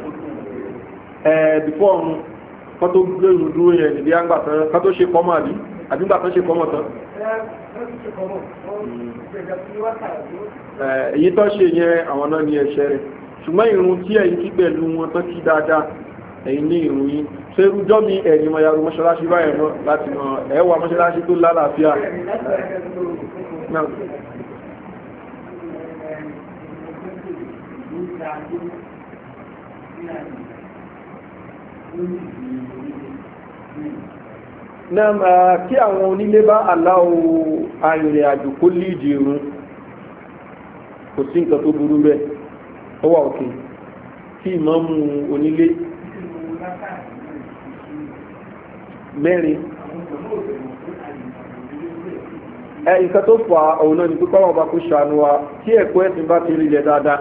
[SPEAKER 1] ẹ́ bífọ́ ọ̀run kán tó gbé ìrun dúró yẹn níbi àgbà tán kán tó ṣe kọ́mọ̀ àbí àbí gbà tán ṣe kọ́mọ̀ tán èyí tán ṣe yẹn àwọn náà ní ẹ̀ṣẹ̀ rẹ̀ ṣùgbọ́n ìrun tí ẹ̀yìn kí pẹ̀lú wọn tán kí dáadáa ẹ̀yìn ní ìrun yìí ṣe rújọ́ mi ẹ̀yìn mọ̀ yàrá mọ́ṣáláṣí báyẹ̀ náà láti mọ̀ ẹ̀wà mọ́ṣáláṣí tó lálàáfíà náà náà kí àwọn onílé bá aláwọ̀ arìnrìn àjò kó líìdì irun kò sí nǹkan tó burú bẹ́ẹ̀ ó wà òkè tí ìmọ̀mù onílé mẹ́rin ẹ nǹkan tó fà òun náà ni pípọ́ wọn bá kó ṣàánú wa tí ẹ̀kọ́ ẹ̀sìn bá ti rílẹ̀ dáadáa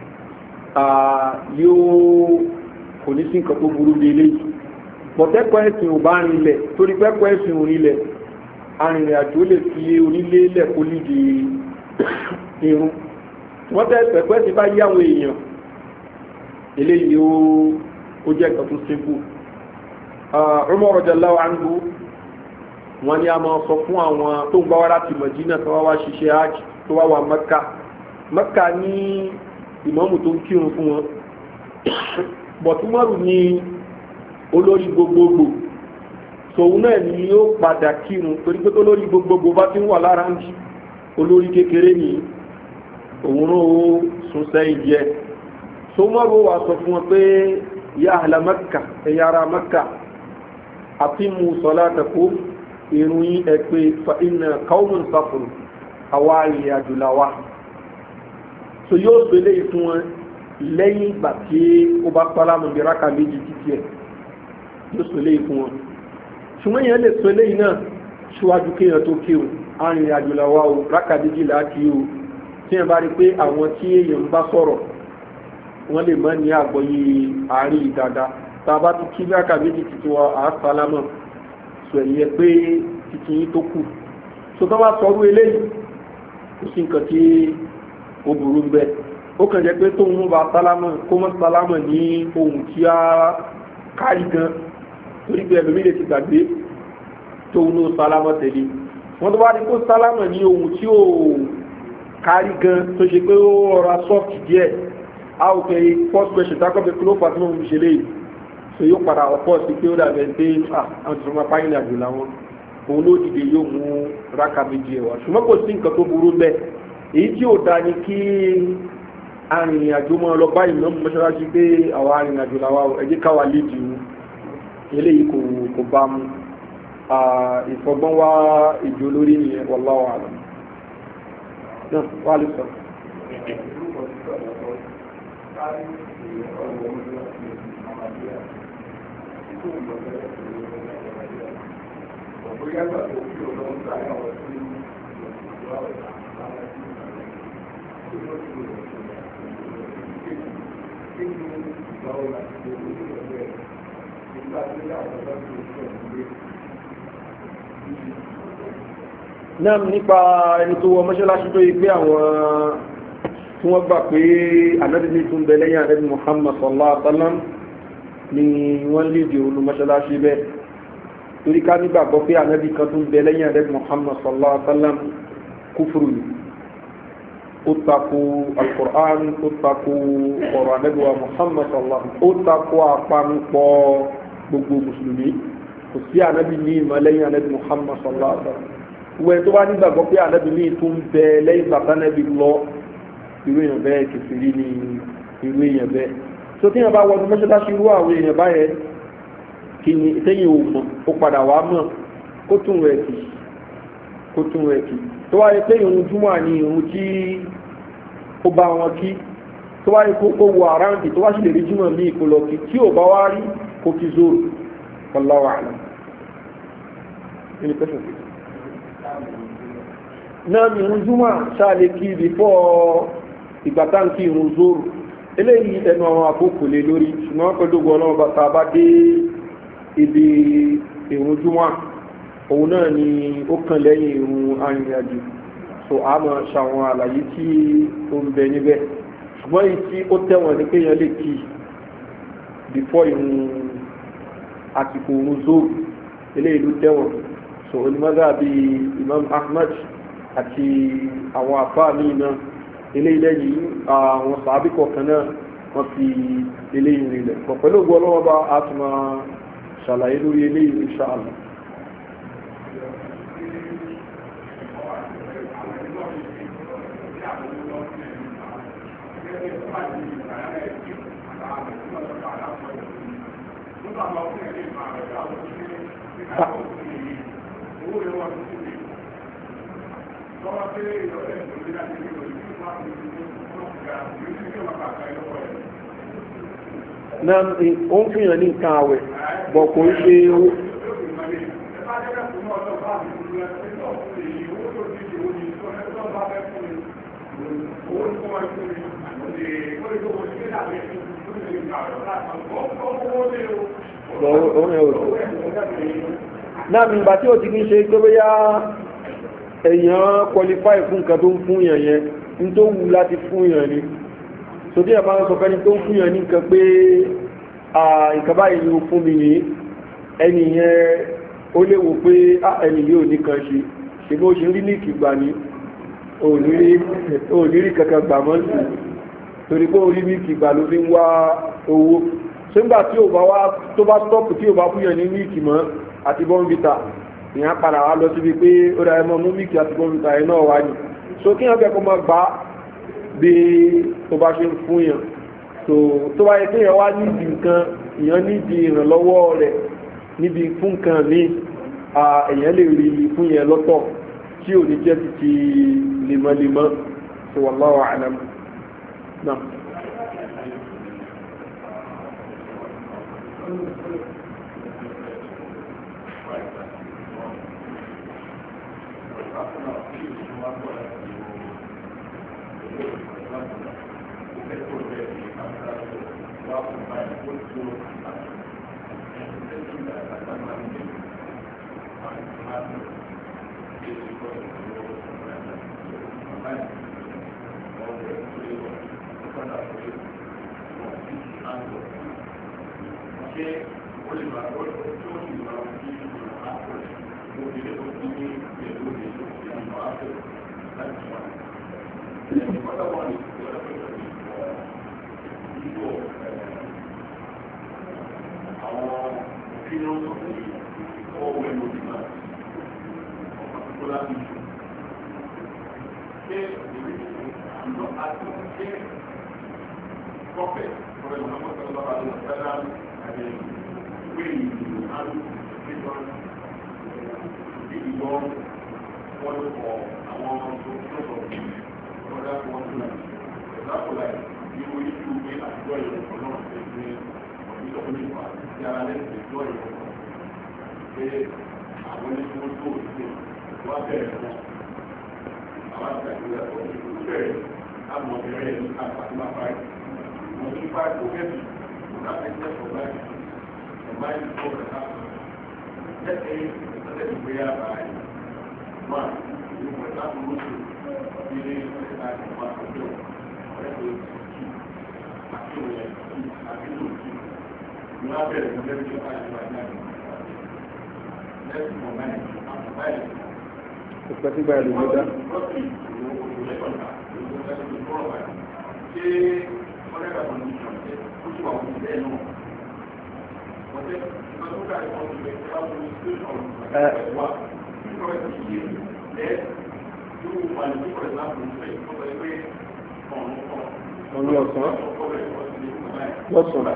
[SPEAKER 1] yóò kò ní sí nǹkan tó burú bí eléyìí pọ̀tẹ́kọ̀ ẹ̀sìn ò bá rinlẹ̀ torí pẹ́kọ̀ ẹ̀sìn ò rinlẹ̀ arìnrìn àjò lè fi onílé lẹ̀ kó lídi irun wọ́n tẹ́ pẹ̀kọ̀ ẹ̀sìn bá yí àwọn èèyàn eléyìí ó jẹ́ nǹkan tó simple Umar radiyallahu anhu wọ́n ní a máa sọ fún àwọn tó ń bá wá láti Madina tó wá wá ṣiṣẹ́ hajj tó wá wà Mẹ́kà Mẹ́kà ní ìmáàmù tó ń kírun fún wọn bọ̀túmọ̀rù ní olórí gbogbogbò tòun náà ni yóò padà kírun torí pé olórí gbogbogbò bá ti ń wà lára ń jí olórí kékeré ní òun ó sún sẹ́yìn jẹ́ tòmọ̀rù wà sọ fún wọn pé ya ahla Mẹ́kà ẹ̀yà ara Mẹ́kà àfimú salatakum irun yín ẹ pé fa inna qawmun safar àwa ìrìn àjò làwa so yóò gbélé fún wọn lẹ́yìn ìgbà tí ó bá pálámù bí ráka méjì títí ẹ̀ yóò gbélé fún wọn ṣùgbọ́n yẹn lè sọ eléyìí náà ṣíwájú kéèyàn tó kí o arìnrìn àjò làwa o ráka méjì là á kí o tí yẹn bá rí pé àwọn tí èèyàn ń bá sọ̀rọ̀ wọ́n lè má ní àgbọ́yé àárín ìdada tá a bá ti kí ráka méjì títí wa àá sálámà sọ ẹ̀yẹ pé títí yín tó kù so tó bá sọrú eléyìí kò sí nǹkan tí ó burú ń bẹ ó kàn jẹ́ pé tóun bá sálámà kó mọ́ sálámà ní ohun tí a kárí gan torí pé ẹlòmí lè ti gbàgbé tóun ló sálámà tẹ̀lé wọ́n tó bá ní kó sálámà ní ohun tí ó kárí gan tó ṣe pé ó rọra soft díẹ̀ a ò pé first question tákọ́ pé kí ló fà tí mo fi ṣe léyìí so yóò padà ọ̀pọ̀ sí pé ó dàbẹ̀ pé àwọn tó máa páyìn àjò làwọn òun ló dìde yóò mú rákà méjì ẹ̀wà ṣùgbọ́n kò sí nǹkan tó burú bẹ́ẹ̀ èyí tí ò da ni kí arìnrìn-àjò máa lọ bá ìmọ̀ mọ́ṣáláṣí pé àwọn arìnrìn-àjò làwa ẹ̀jẹ̀ káwa lédi wu eléyìí kò kò bá mu ìfọgbọ́n wá ìjọ lórí nìyẹn wallahu a'lam náà wà lè sọ.
[SPEAKER 3] bóyá gbà tó kí o lọ ń gbà àwọn tí wà wà
[SPEAKER 1] náà nípa ẹni tó wọ mọ́ṣáláṣí tó yí pé àwọn tí wọ́n gbà pé ànábì ní tún bẹ lẹ́yìn ànábì Muhammad sallallahu alaihi wa sallam ni wọ́n lè di olú mọ́ṣáláṣí bẹ́ẹ̀ torí ká nígbàgbọ́ pé ànábì kan tún bẹ lẹ́yìn ànábì Muhammad sallallahu alaihi wa sallam kúfùrù ni ó takò alukur'an ó takò ọ̀rọ̀ ànábì wa Muhammad sallallahu alaihi wa sallam ó takò àpanupọ̀ gbogbo mùsùlùmí kò sí ànábì ní ìmọ̀ lẹ́yìn ànábì Muhammad sallallahu alaihi wa sallam wẹ́n tó bá nígbàgbọ́ pé ànábì ní tún bẹ lẹ́yìn bàtà ànábì lọ irú èèyàn bẹ́ẹ̀ kẹfìrí ni irú èèyàn bẹ́ẹ̀ tó tí yẹn bá wọnú mọ́ṣáláṣí irú àwọn èèyàn báyẹn kí ni tẹ́yìn ò mọ̀ ó padà wá mọ̀ kó tún rẹ̀ kì kó tún rẹ̀ kì tó wáyé pé ìrun júmọ̀ ni ìrun tí ó bá wọn kí tó wáyé kó kó wọ àráǹdì tó wá sì lè rí júmọ̀ ní ìkọlọ kí tí ò bá wá rí kó kí zoro wallahu a'lam. Any question? náà ní ìrun júmọ̀ ṣáà lè kí before ìgbà táǹkì ìrun zoro eléyìí ẹnu àwọn àkókò lè lórí ṣùgbọ́n pẹ̀lú ọlọ́run bàtà bá dé ibi ìrun júmọ́ òun náà ni ó kàn lẹ́yìn ìrun arìnrìnàjò so a máa ṣàwọn àlàyé tí ó ń bẹ níbẹ̀ ṣùgbọ́n èyí tí ó tẹ̀wọ̀n ní pé yẹn lè kí before ìrun àsìkò ìrun zoro eléyìí ló tẹ̀wọ̀n so onímọ̀gá bíi Imam Ahmad àti àwọn àfáà míì náà eléyìí lẹ́yìn àwọn sàábì kọ̀ọ̀kan náà wọ́n fi eléyìí rinlẹ̀ pọ̀ pẹ̀lú ògbó ọlọ́wọ́ bá a tún máa ṣàlàyé lórí eléyìí insha Allah.
[SPEAKER 3] owó rẹ̀ wà ní sílẹ̀ lọ́wọ́ pé ìrọ̀lẹ́ ìrọ̀lẹ́ láti rí ìrọ̀lẹ́ tí wọ́n á fi ṣe wọ́n ga ìrísí tí wọ́n bá kà lọ́wọ́ rẹ̀.
[SPEAKER 1] náà ó ń fìyàn ní nǹkan àwẹ̀ bọ̀ kò ń ṣe owó náà mi ìgbà tí ó ti kí ń ṣe pé bóyá èèyàn qualify fún nǹkan tó ń fún yàn yẹn ní tó wù láti fún yàn ni so tí ẹ̀ máa ń sọ fẹ́ni tó ń fún yàn ní nǹkan pé nǹkan báyìí ni ó fún mi ní ẹni yẹn ó léwo pé ẹni yóò ní kan ṣe ṣe bó ṣe rí ní ìkìgbà ní ònírí kankan gbà mọ́ sí torí pé orí ní ìkìgbà ló fi ń wá owó ṣégbà tí ò bá wá tó bá stọ́pù tí ò bá fún yàn ní míìkì mọ́ àti bọ́ǹbìtà ìyẹn padà wá lọ síbi pé ó dáa ẹmọ mú míìkì àti bọ́ǹbìtà ẹ̀ náà wá ní so kí wọ́n fẹ́ kó máa gbà bí tó bá ṣe ń fún yàn tó bá yẹ kéèyàn wá nídìí nǹkan ìyẹn nídìí ìrànlọ́wọ́ rẹ̀ níbi fún nǹkan mi èèyàn lè rí fún yẹn lọ́tọ̀ tí ò ní jẹ́ ti ti lemọ́lemọ́ tó wallahu a'lam náà. ìpẹ́tígbà ìlú ló dá. Ọ̀nà ọ̀sán. Lọ́sàn.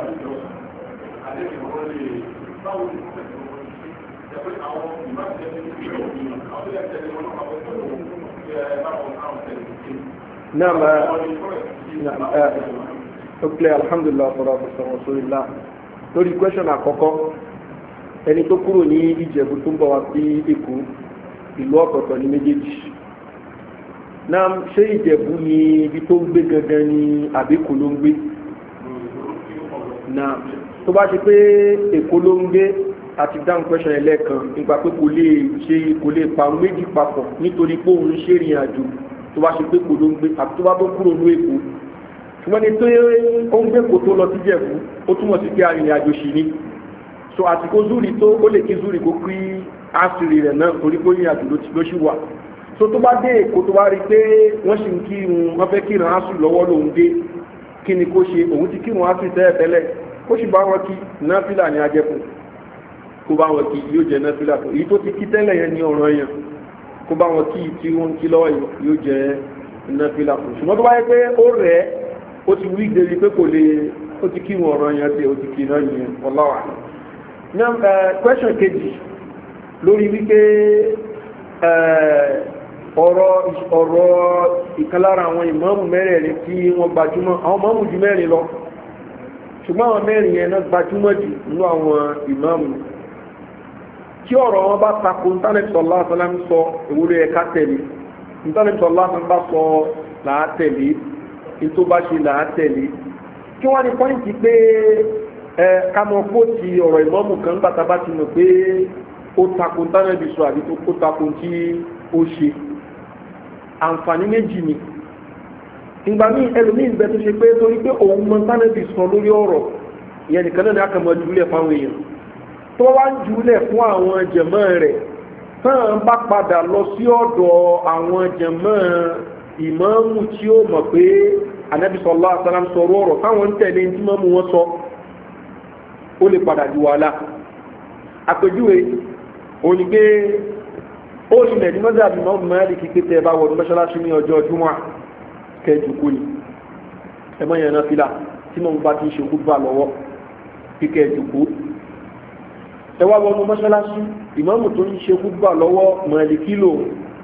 [SPEAKER 1] نعم نعم ok alhamdulilah sọ̀rọ̀ sọ̀rọ̀ sórí la lórí question àkọ́kọ́ ẹni tó kúrò ní ìjẹ̀bú tó ń bọ̀ wá sí èkó ìlú ọ̀tọ̀ọ̀tọ̀ ní méjèèjì náà ṣé ìjẹ̀bú ni ibi tó ń gbé gangan ni àbíkú ló ń gbé náà tó bá ṣe pé èkó ló ń gbé àti dáhùn question ẹlẹ́ẹ̀kan nípa pé kò lè ṣe kò lè pa méjì papọ̀ nítorí pé òun ṣe ìrìn àjò tó bá ṣe pé kò ló ń gbé àti tó bá tó kúrò ní èkó ṣùgbọ́n ní tó ó ń gbé kò tó lọ sí jẹ̀bú ó túmọ̀ sí pé arìnrìn àjò ṣì ní so àsìkò zúrì tó ó lè kí zúrì kó kí àṣírí rẹ̀ náà torí pé ìrìn àjò ló ṣì wà so tó bá dé èkó tó bá rí pé wọ́n ṣì ń kí wọ́n fẹ́ kí ìrìn àṣù lọ́wọ́ lòun dé kí ni kó ṣe òun ti kí ìrìn àṣù tẹ́lẹ̀ tẹ́lẹ̀ kó sì bá wọn kí náfìlà ní ajẹ́kùn kó bá wọn kí yóò jẹ náfìlà tó èyí tó ti kí tẹ́lẹ̀ yẹn ní ọ̀ràn yẹn kó bá wọn kí tí wọ́n ń kí lọ́wọ́ yóò jẹ náfìlà tó ṣùgbọ́n tó bá yẹ pé ó rẹ̀ ó ti wí débi pé kò lè ó ti kí wọn ọ̀ràn yẹn tí ó ti kí náà yẹn ọláwà. náà question kejì lórí wípé ọ̀rọ̀ ọ̀rọ̀ ìkànlára àwọn ìmáàmù mẹ́rẹ̀ẹ̀rin tí wọ́n gbajúmọ̀ àwọn ìmáàmù ju mẹ́rin lọ ṣùgbọ́n àwọn mẹ́rin yẹn náà gbajúmọ̀ jù nínú àwọn ìmáàmù tí ọ̀rọ̀ wọn bá tako ntánẹ́tọ̀lá sọlám sọ ìwúrí ẹ̀ka tẹ̀lé ntánẹ́tọ̀lá sọlám bá sọ làá tẹ̀lé ètò bá ṣe làá tẹ̀lé kí wọ́n ní pọ́ìntì pé ẹ kámọ́ kóòtì ọ̀rọ̀ ìmáàmù kan gbàtà bá ti mọ̀ pé ó tako ntánẹ́tì sọ àbí tó tako tí ó ṣe àǹfààní méjì ni ìgbà míì ẹlòmíì ń bẹ tó ṣe pé torí pé òun mọ ntánẹ́tì sọ lórí ọ̀rọ̀ ìyẹn nìkan náà ni a kàn mọ́ jùlẹ̀ fáwọn èèyàn tó wá ń jùlẹ̀ fún àwọn jẹ̀mọ́ rẹ̀ tán bá padà lọ sí ọ̀dọ̀ àwọn jẹ̀mọ́ ìmáàmù tí ó mọ̀ pé anabi sọlá asalam sọ̀rọ̀ ọ̀rọ̀ táwọn ń tẹ̀lé tí mọ́mú wọn sọ ó lè padà di wàhálà àpèjúwe òní pé ó ilẹ̀ ní mọ́tò àbí mọ́mú mẹ́rin kí pété ẹ bá wọ̀ ní mọ́ṣáláṣí ní ọjọ́ júmọ́ kẹjù kú ni ẹ mọ́ yẹn náà fìlà tí mọ́mú bá ti ń ṣe kúgbà lọ́wọ́ kí kẹjù kú ẹ wá wọnú mọ́ṣáláṣí ìmọ̀mù tó ń ṣe kúgbà lọ́wọ́ mọ̀lìkí lò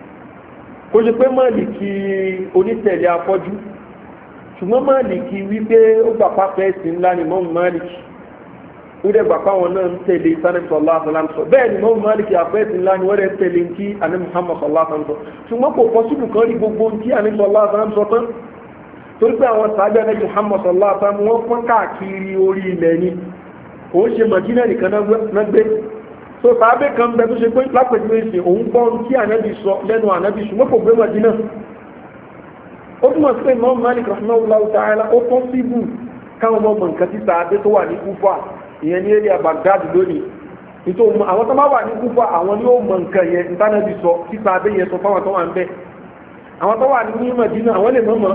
[SPEAKER 1] kó ṣe pé mọ̀lìkí onítẹ̀lé afọ́jú ṣùgbọ́n mọ̀lìkí wípé ó gbà pápẹ́ ẹ̀sìn ńlá ni mọ́mù mọ̀lìkí ó dẹ̀ gbà páwọn náà ń tẹ̀lé sanẹ́tì sọ̀lá àfọláńsọ bẹ́ẹ̀ ni mọ́mù mọ̀lìkí afẹ́ ẹ̀sìn ńlá ni wọ́n dẹ̀ tẹ̀lé ní kí àní muhammad sọ̀lá àfọláńsọ ṣùgbọ́n kò pọ̀ síbù kan rí gbogbo tí àní sọ̀lá àfọláńsọ tán torí pé àwọn sàábẹ́ àní muhammad sọ̀lá àfọláńsọ wọ́n pọ́n káàkiri orí ilẹ̀ ni kò ń ṣe mọ̀dínà nìkan náà gbé so sàábẹ́ kan bẹ tó ṣe pé lápẹ̀jú èsì òun gbọ́ tí ànábì sọ lẹ́nu ànábì ṣùgbọ́n kò gbé mọ̀dínà ó túmọ̀ sí pé mọ́ malik rahmanullah ta'ala ó tọ́ síbù káwọn ọmọ nǹkan tí sàábẹ́ tó wà ní kúfà ìyẹn ní area baghdad lónìí nítorí àwọn tó máa wà ní kúfà àwọn ni ó mọ nǹkan yẹn ntánàbì sọ tí sàábẹ́ yẹn sọ fáwọn tó wà ń bẹ àwọn tó wà ní mọ̀dínà àwọn lè mọ̀ mọ́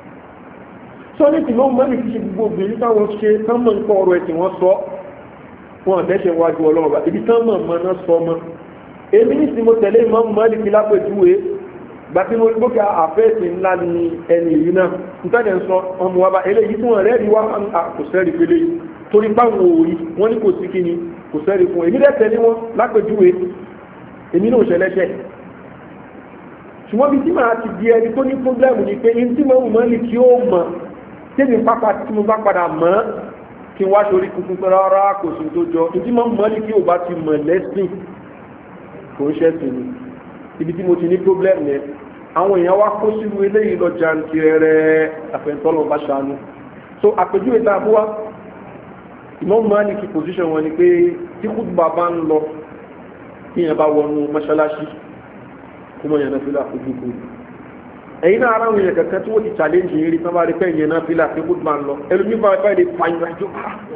[SPEAKER 1] sọ́ni tí wọ́n mọ́lì fi ṣe gbogbo obìnrin táwọn ṣe tán mọ̀ nǹkan ọ̀rọ̀ ẹ̀sìn wọn sọ wọn dẹ́ṣẹ̀ wájú ọlọ́run bá ibi tán mọ̀ mọ́ náà sọ mọ́ èmi ní tí mo tẹ̀lé ìmọ̀ mọ́lì fi lápẹ̀júwe gba tí mo rí bókè àfẹ́ẹ̀sì ńlá ni ẹni yìí náà nítorí ń sọ ọmọ wa bá eléyìí tí wọ́n rẹ́ẹ̀rí wá kò sẹ́rí pélé torí báwọn òòrí wọ́n ní kò sí kí ni kò sẹ́rí fún èmi dẹ́ tẹ̀lé wọn lápẹ̀júwe èmi náà ṣẹlẹ́ṣẹ̀ ṣùgbọ́n bí tí màá ti di ẹni tó ní pọ́blẹ́mù ni pé ní tí mo mọ́lì kí ó mọ̀ tẹ́mi pápá tí mo bá padà mọ́ kí n wá sórí tuntun pé rárá kò sí tó jọ ìdí mọ́ mọ́ ní kí o bá ti mọ̀ lẹ́sìn kò ń ṣẹ́sìn ni ibi tí mo ti ní problem yẹn àwọn èèyàn wá kó sínú eléyìí lọ jantirẹrẹ àfẹnutọ́lọ́ bá ṣàánú so àpèjúwe tá a bú wa ìmọ̀ mọ́ ní kí position wọn ni pé tí kúdùbà bá ń lọ kí yẹn bá wọnú mọ́ṣáláṣí kó mọ̀ yẹn náà fi láfojú kúrò ẹ̀yin náà aráwọ̀ yẹn kankan tí wọ́n ti challenge yìí rí sábà rí pé ìyẹn náà fílà pé good man lọ ẹlòmí bá bá lè fa ìrìn àjò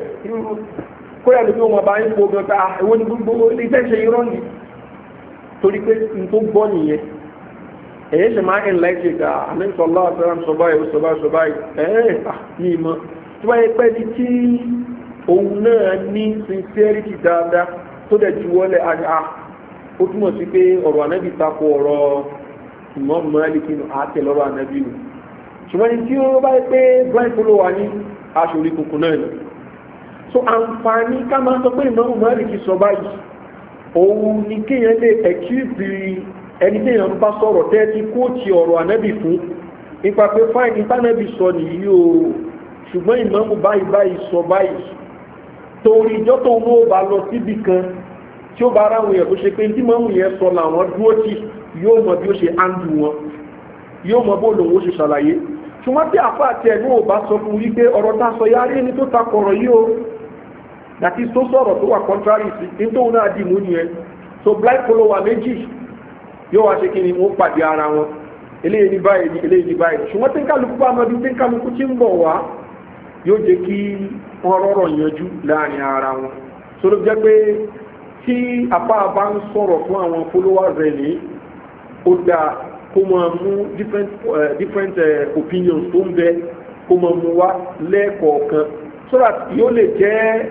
[SPEAKER 1] kó yà lómi wọn bá ń fo gan ká ẹwọ́n ní gbogbo ilé iṣẹ́ ṣe irọ́ ni torí pé n tó gbọ́ nìyẹn ẹ̀yẹ́ ṣe máa ń láìsí ká àmẹ́sọ̀ lọ́wọ́ sọ́ra sọ báyìí sọ báyìí sọ báyìí ẹ̀ẹ́ ní ìmọ̀ tí wọ́n yẹ pẹ́ ní tí òun náà ní sincerity dáadáa tó dẹ̀ ju wọlé àdá ó túmọ̀ sí pé ọ̀rọ̀ ànábì tako ọ̀rọ̀ ìmọ̀ mọ́lìkì nù àti lọ́rọ̀ ànábì nù ṣùgbọ́n ní tí ó bá yẹ pé blind follow wà ní aṣòrí kùkù náà ni so àǹfààní ká máa sọ pé ìmọ̀ mọ́lìkì sọ báyìí òun ni kéèyàn lè ẹ̀kíìsì ẹni téèyàn bá sọ̀rọ̀ tẹ́tí kóòtì ọ̀rọ̀ ànábì fún nípa pé fáìn ìtànàbì sọ nìyí o ṣùgbọ́n ìmọ̀ báyìí báyìí sọ báyìí torí ìjọ́ tó ń bá lọ síbì kan tí ó bá ara àwọn èèyàn tó ṣe pé tí mọ́mù yẹn sọ làwọn dúró tì yóò mọ bí ó ṣe áńdù wọn yóò mọ bó lòun ó ṣe ṣàlàyé ṣùgbọ́n tí àfa àti ẹ̀ ní ò bá sọ fún wípé ọ̀rọ̀ tá a sọ yára ẹni tó takọ̀rọ̀ yìí o dàtí tó sọ̀rọ̀ tó wà contrary sí ní tóun náà dì mú nìyẹn so blind follower méjì yóò wá ṣe kí ni wọ́n pàdé ara wọn eléyìí ní báyìí ní eléyìí ní báyìí ṣùgbọ́n tí ń kálukú bá mọ bí tí ń kálukú ti ń bọ̀ wá yóò jẹ́ kí wọ́n rọrọ̀ yanjú láàrin ara wọn so ló jẹ́ pé tí apá bá ń sọ̀rọ̀ fún àwọn followers rẹ̀ ní ó dáa kó máa mú different, uh, different uh, opinions tó ń bẹ kó máa mú wá lẹ́ẹ̀kọ̀ọ̀kan so that yóò lè jẹ́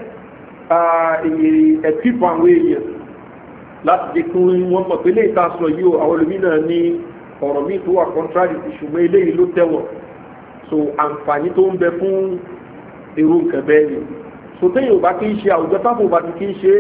[SPEAKER 1] ẹ̀pípọ̀ àwọn èèyàn láti jẹ́ kí wọ́n mọ̀ pé léyìí tá a sọ yìí o àwọn olùmínà ní ọ̀rọ̀ míì tó wà contrary ti ṣùgbọ́n eléyìí ló tẹ̀wọ̀n so àǹfààní tó ń bẹ fún irú nǹkan bẹ́ẹ̀ ni so téèyàn ò bá kí ń ṣe àwùjọ tábò bá ti kí ń ṣe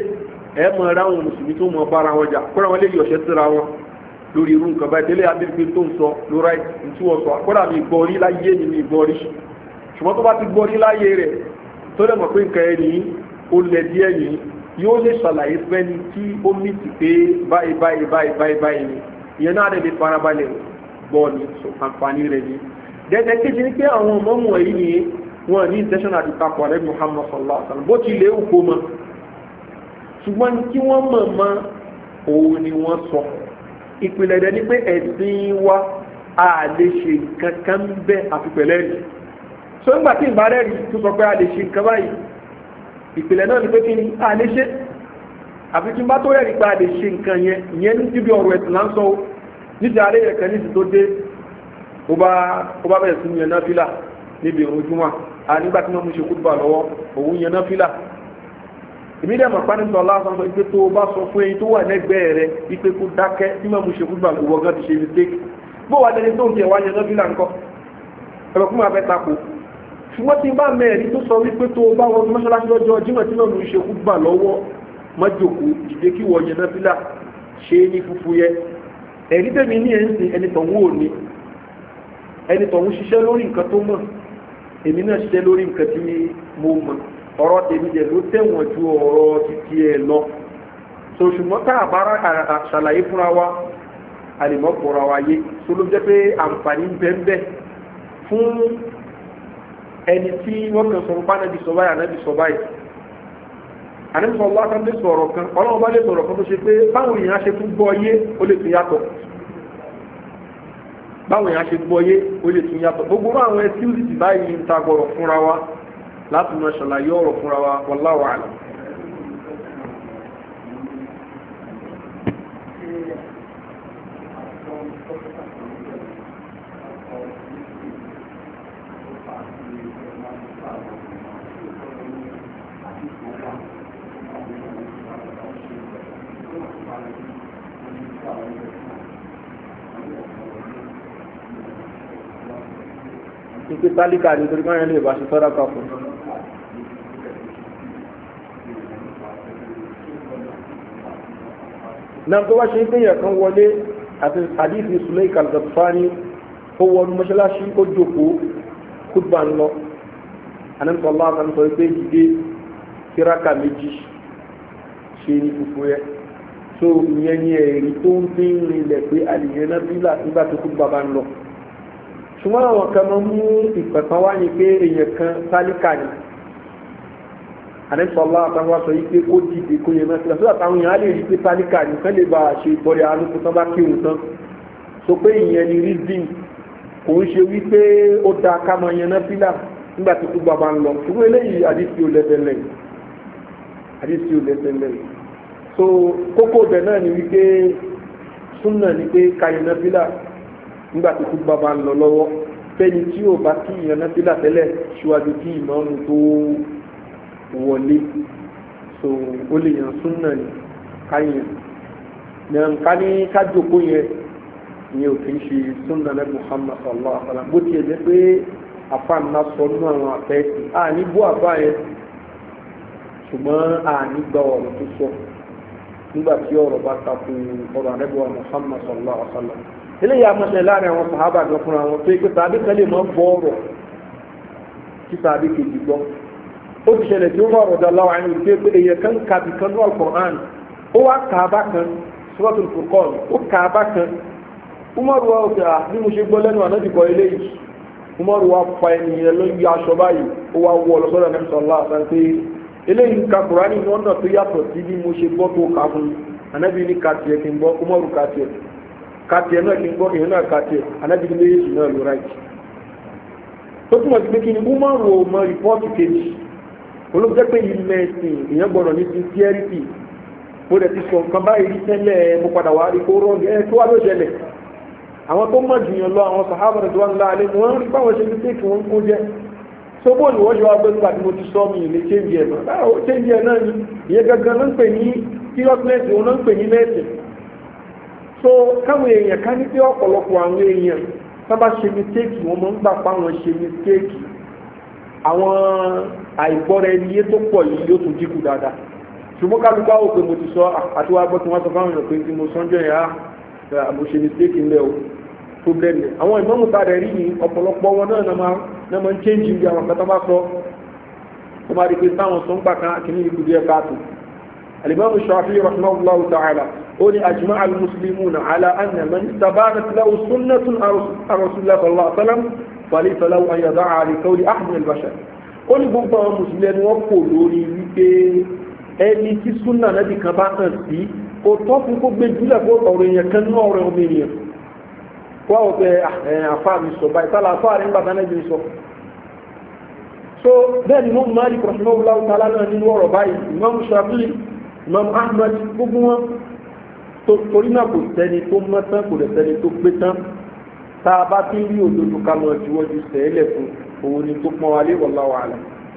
[SPEAKER 1] ẹ mọ̀ ẹ́ ráwọn mùsùlùmí tó mọ̀ bára wọn jà kóra wọn lè yọ̀ṣẹ́ síra wọn lórí irú nǹkan báyìí tẹ́lẹ̀ abẹ́rẹ́ tó ń sọ lóra ìtú ọ̀sọ̀ kódà mi gbọ́ rí láyé ni mi gbọ́ rí ṣùgbọ́n tó bá ti gbọ́ rí láyé rẹ̀ tó lè mọ̀ pé nǹkan ẹ̀ nìyí ó lẹ̀ díẹ̀ nìyí yóò lè ṣàlàyé fẹ́ni tí ó ní ti pé báyìí báyìí báyìí báyìí báyìí ni ìyẹn náà lè farabalẹ̀ gbọ́ ni àǹfààní rẹ̀ ni dẹ́dẹ́ kéjì ní pé àwọn ọmọ mọ̀ yìí ni wọ́n ní intention àti takọ̀ rẹ̀ muhammad sallallahu alaihi wa sallam bó ti lè kó mọ́ ṣùgbọ́n tí wọ́n mọ̀ mọ́ òun ni wọ́n sọ ìpìlẹ̀ rẹ̀ ni pé ẹ̀sìn wa a lè ṣe nǹkan kan bẹ́ àfipẹ̀lẹ́ rí so nígbà tí ìbá rẹ̀ rí tó sọ pé a lè ṣe nǹkan báyìí ìpìlẹ̀ náà ni pé kí ni a lè ṣe àfi tí n bá tó rẹ̀ rí pé a lè ṣe nǹkan yẹn ìyẹn ní tíbi ọ̀rọ̀ ẹ̀sìn là ń sọ níta àárẹ̀ yẹn kan ní ti tó dé ó bá ó bá bẹ̀rẹ̀ sí ní yẹn náà fílà níbi ìrun júmọ́ a nígbà tí wọ́n mú ṣe kúdùbà lọ́wọ́ òun yẹn náà fílà èmi dẹ̀ mọ̀ pání sọ lásán sọ pé tó o bá sọ fún ẹyin tó wà lẹ́gbẹ̀ẹ́ rẹ ipe kó dákẹ́ tí wọ́n mú ṣe kúdùbà lọ́wọ́ gan ti ṣe mistake bó wà lẹni tó ń tiẹ̀ wá yẹn náà fílà ńkọ́ ẹ̀rọ kún máa fẹ́ tako ṣùgbọ́n tí n bá mẹ́rin tó sọ wípé tó o bá wọn mọ́ṣáláṣí lọ́jọ́ jímọ̀ tí wọ́n mú ṣe kúdùbà lọ́wọ́ mọ́jòkó ìdè kí wọ́n yẹn náà fílà ṣe é ní fúfú yẹ ẹ̀rí tẹ̀mí ní ẹ̀ ń sin ẹni tọ̀hún ò ní ẹni tọ̀hún ṣiṣẹ́ lórí nǹkan tó mọ̀ èmi náà ṣiṣẹ́ lórí nǹkan tí mo mọ̀ ọ̀rọ̀ tèmi jẹ́ ló tẹ̀wọ̀n ju ọ̀rọ̀ títí ẹ lọ so ṣùgbọ́n tá a bára ṣàlàyé fúnra wa àlèmọ́ pọ̀ra wa yé so ló jẹ́ pé àǹfààní ń bẹ́ẹ̀ fún ẹni tí wọ́n kàn sọ fún anabi sọ báyìí anabi sọ báyìí anabi sọ wá kan lè sọ̀rọ̀ kan ọlọ́run bá lè sọ̀rọ̀ kan tó ṣe pé báwo èèyàn ṣe tún gbọ́ yé ó lè tún yàtọ̀ báwo èèyàn ṣe gbọ́ yé ó lè tún yàtọ̀ gbogbo àwọn ẹtí báyìí ń ta gbọ̀rọ̀ fúnra wa láti mọ ṣàlàyé ọ̀rọ̀ fúnra wa wallahu a'lam. ìpè tálíkà nítorí káyọ̀ lè bá ṣe fẹ́ràn kan fún un. náà tó wá ṣe pé yẹ̀ kan wọlé àti àdífi sùlẹ̀ ìkàlùkàtùfáàní ó wọnú mọ́ṣáláṣí ó jòkó kúdùbà ń lọ anamsọ̀lá àtàmsọ̀ pé dìde kíráka méjì ṣe ní fufu yẹ so ìyẹn ní ẹ̀rí tó ń fi ń rinlẹ̀ pé àlìyẹn náà bílà nígbà tó kúdùbà bá ń lọ ṣùgbọ́n àwọn kan máa mú ìpẹ̀kan wá ní pé èèyàn kan tálíkà ni àdẹ́sọ̀lá àtàwọn sọ yí pé kó dìde kó yẹ mẹ́sílẹ̀ sódà táwọn èèyàn á lè rí pé tálíkà nìkan lè bá a ṣe ìtọ́rẹ alùpùpù tán bá kírun tán so pé ìyẹn ni rizin kò ń ṣe wípé ó da ká máa yan náfìlà nígbà tí kúgbà bá ń lọ ṣùgbọ́n eléyìí àdìsí ò lẹ́sẹ̀lẹ̀ àdìsí ò lẹ́sẹ̀lẹ̀ so kókó bẹ̀ náà ni wípé súnà ni pé ká yan náfìlà nígbà tí kúgbà bá ń lọ lọ́wọ́ fẹ́ni tí ò bá kí yan náfìlà tẹ́lẹ̀ ṣíwájú kí ìmáàmù tó wọlé so ó lè yàn súnà ní káyàn yàn ká ní kájòkó yẹn ní òfin ṣe súnà ní muhammad sallallahu alaihi wa sallam bó tiẹ̀ jẹ́ pé àfààní sọ nínú àwọn àfẹ́sì àní bó àbá yẹn ṣùgbọ́n àní gba ọ̀rọ̀ tó sọ nígbà tí ọ̀rọ̀ bá takò ọ̀rọ̀ àrẹ́bùwà muhammad sallallahu alaihi wa sallam eléyìí amọ̀ṣẹ́ láàrin àwọn sàhábà gan fúnra wọn tó yẹ pé tàbí kan lè máa bọ́ ọ̀rọ̀ tí tàbí kejì gbọ́ ó ti ṣẹlẹ̀ tí ó rọrùn ọ̀dọ̀ aláwọ̀ àyìn òṣèré pé èyàn kan kàbí kan ní alukur'an ó wá kàábà kan suratul furqan ó kàábà kan umaru wa òkè à bí mo ṣe gbọ́ lẹ́nu àná dìbò eléyìí umaru wa fa ènìyàn ló ń yọ aṣọ báyìí ó wá wọ ọlọ́sọ́dọ̀ ní sọ̀lá àtàn pé eléyìí ń ka kur'an ní ọ̀nà tó yàtọ̀ sí bí mo ṣe gbọ́ tó kà fún anábì ní kàtiẹ̀ kí n gbọ́ umaru kàtiẹ̀ kàtiẹ̀ náà kí n gbọ́ èèyàn náà kàtiẹ̀ anábì ní méjèèjì náà ló ráìtì tó túmọ̀ sí pé kí ni umaru ò mọ rìpọ́ọ̀tì kejì olóòjẹ́ pé ilẹ̀ ẹ̀sìn èèyàn gbọ́dọ̀ ní sincerity mo dẹ̀ ti sọ nǹkan báyìí rí tẹ́lẹ̀ mo padà wá rí kó rọ́ọ̀gì ẹ̀ tó wá ló ṣẹlẹ̀ àwọn tó mọ̀ jù yàn lọ àwọn sàhábà rẹ̀ tó wà ńlá alẹ́ wọ́n rí báwọn ṣe mistake wọn kó jẹ́ so bóòlù wọ́n ṣe wá gbé nígbà tí mo ti sọ mi ilé change ẹ̀ náà báwo change ẹ̀ náà ni ìyẹn gangan ló ń pè ní seriousness òun ló ń pè ní mẹ́sìn so káwọn èèyàn ká ní pé ọ̀pọ̀lọpọ̀ àwọn èèyàn sábà ṣe mistake wọn mọ̀ ń gbà pa àwọn ṣe mistake àwọn àìgbọ́ra ẹni yé tó pọ̀ yìí yóò tún dínkù dáadáa ṣùgbọ́n kálukú àwọn òpè mo ti sọ àti wàá gbọ́ tí wọ́n sọ fáwọn èèyàn pé tí mo sọ́njọ́ yẹn á mo ṣe mistake ńlẹ̀ o problem ni àwọn ìmọ̀mù ta rẹ̀ rí ni ọ̀pọ̀lọpọ̀ wọn náà na máa na máa ń change ibi àwọn kata bá sọ ó máa rí pé táwọn sọ ń gbà kan kìíní ikú díẹ̀ káàtó alimami shafi rahimahullahu ta'ala ó ní ajma al muslimuna ala anna man tabanat lahu sunnatun ar rasulillah sallallahu alaihi wasallam falaysa lahu an yada'a li qawli ahad min al bashar ó ní gbogbo àwọn mùsùlùmí ẹni wọ́n kò lórí wípé ẹni tí súnà nábì kan bá hàn sí kò tọ́ fún kó gbé jùlẹ̀ kó ọ̀rọ̀ èèyàn kan ní ọ̀rọ̀ ọmọ ènìyàn kó àwọn pé àfa mi sọ báyìí tálà àfa rẹ̀ ń gbàtà náà bí sọ. so bẹ́ẹ̀ ni mo máa rí kọ̀sùnmọ́ wùlá ọ̀tàlá náà nínú ọ̀rọ̀ báyìí imam shafi imam ahmed gbogbo wọn torí náà kò sẹ́ni tó mọ́ tán kò lè sẹ́ni tó gbé tán tá a bá ti rí òdodo ká lọ juwọ́jú sẹ́ẹ̀lẹ̀ fún òun ni tó pọ́n wálé wọ́lá wàhálà.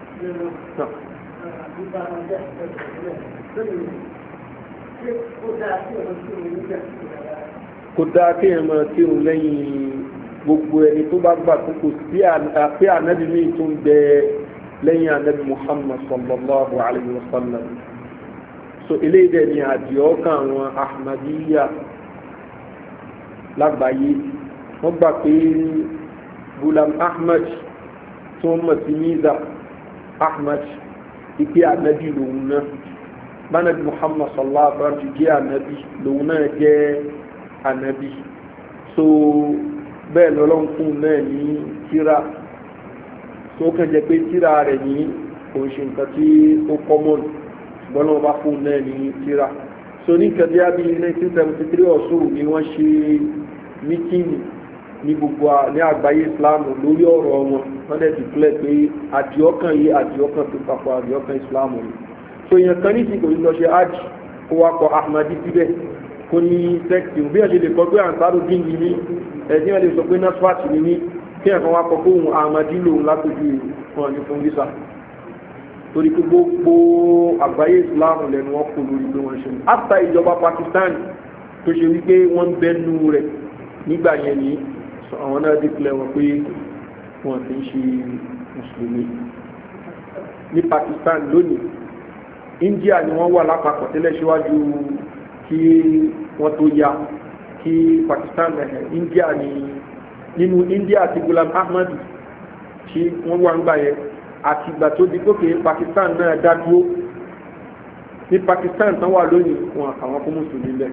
[SPEAKER 1] kò dáa kí ẹ máa kírun lẹ́yìn gbogbo ẹni tó bá gbà tó kò sí àpé ànábì míì tó ń bẹ lẹ́yìn ànábì muhammad sallallahu alayhi wa sallam so eléyìí dẹ̀ ni àdìọ́ kan àwọn ahmadiyya lágbàáyé wọ́n gbà pé gulam ahmed tí wọ́n mọ̀ sí miza ahmed ìpè ànábì lòun náà bánàbí muhammad sallallahu alaihi wa sallam ti jẹ́ ànábì lòun náà jẹ́ ànábì so bẹ́ẹ̀ lọ́lọ́run fún un náà ní tíra tó kàn jẹ́ pé tíra rẹ̀ ní òun ṣe nǹkan tí ó common ṣùgbọ́n náà bá fún un náà ní tíra so ní nǹkan bí abí 1973 ọ̀ṣun ni wọ́n ṣe mítíìnì ní gbogbo ní àgbáyé islam lórí ọ̀rọ̀ wọn wọ́n dẹ̀ dìklẹ̀ pé àdìọ́kàn yìí àdìọ́kàn tó papọ̀ àdìọ́kàn islam ni so èèyàn kan nísìnyí kò ní lọ ṣe hajj kó wá kọ ahmadi síbẹ̀ kó ní sẹ́ẹ̀tì bí wọ́n ṣe lè kọ́ pé àǹsáró dín ní ní ẹ̀dín wọn lè sọ pé nasfat ní ní kí ẹ̀kan wá kọ fóun ahmadi lòun látòjú wọn ní fún visa torí pé gbogbo àgbáyé islam lẹ́nu wọn kò lórí pé wọ́n ṣe mú after ìjọba pakistan tó ṣe wípé wọ́n ń bẹ́nu rẹ̀ nígbà yẹn ní àwọn náà déclare wọn pé wọ́n ti ń ṣe mùsùlùmí ní pakistan lónìí india ni wọ́n wà lápapọ̀ tẹ́lẹ̀ síwájú kí wọ́n tó ya kí pakistan ẹ̀hẹ̀ india ni nínú india àti gulam ahmad tí wọ́n wà ń gbà yẹn àti ìgbà tó di gòkè pakistan náà dá dúró ní pakistan tán wà lónìí wọn àwọn kó mùsùlùmí bẹ́ẹ̀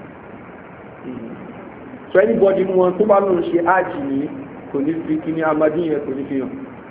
[SPEAKER 1] so anybody nu wọn tó bá lóun ṣe ájì ní kò ní fi kí ní amadi yẹn kò ní fi hàn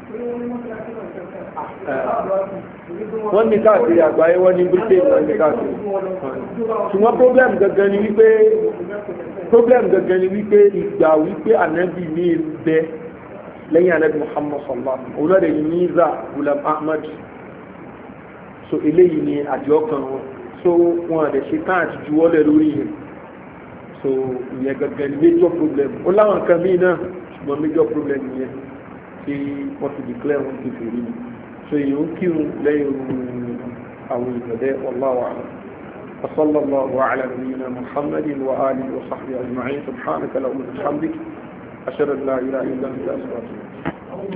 [SPEAKER 1] wọ́n ní káàkiri àgbáyé wọ́n ní britain wọ́n ní káàkiri ṣùgbọ́n problem gangan ni wípé problem gangan ni wípé ìgbà wípé anabi ní bẹ lẹ́yìn anabi muhammad sallallahu alaihi wa sallam olóòdè ní miza gulam ahmad so eléyìí ni àjọ kan wọn so wọn àdẹ ṣe tán àti juwọ́lẹ̀ lórí yẹn so ìyẹn gangan ni major problem ó láwọn nǹkan míì náà ṣùgbọ́n major problem yẹn tí wọ́n ti declare wọn ti fèrè ni so èyí ń kírun lẹ́yìn àwọn ìgbẹ̀dẹ́ wallahu a'lam وصلى الله على نبينا محمد وآله وصحبه أجمعين سبحانك اللهم وبحمدك أشهد أن لا إله إلا أنت أستغفرك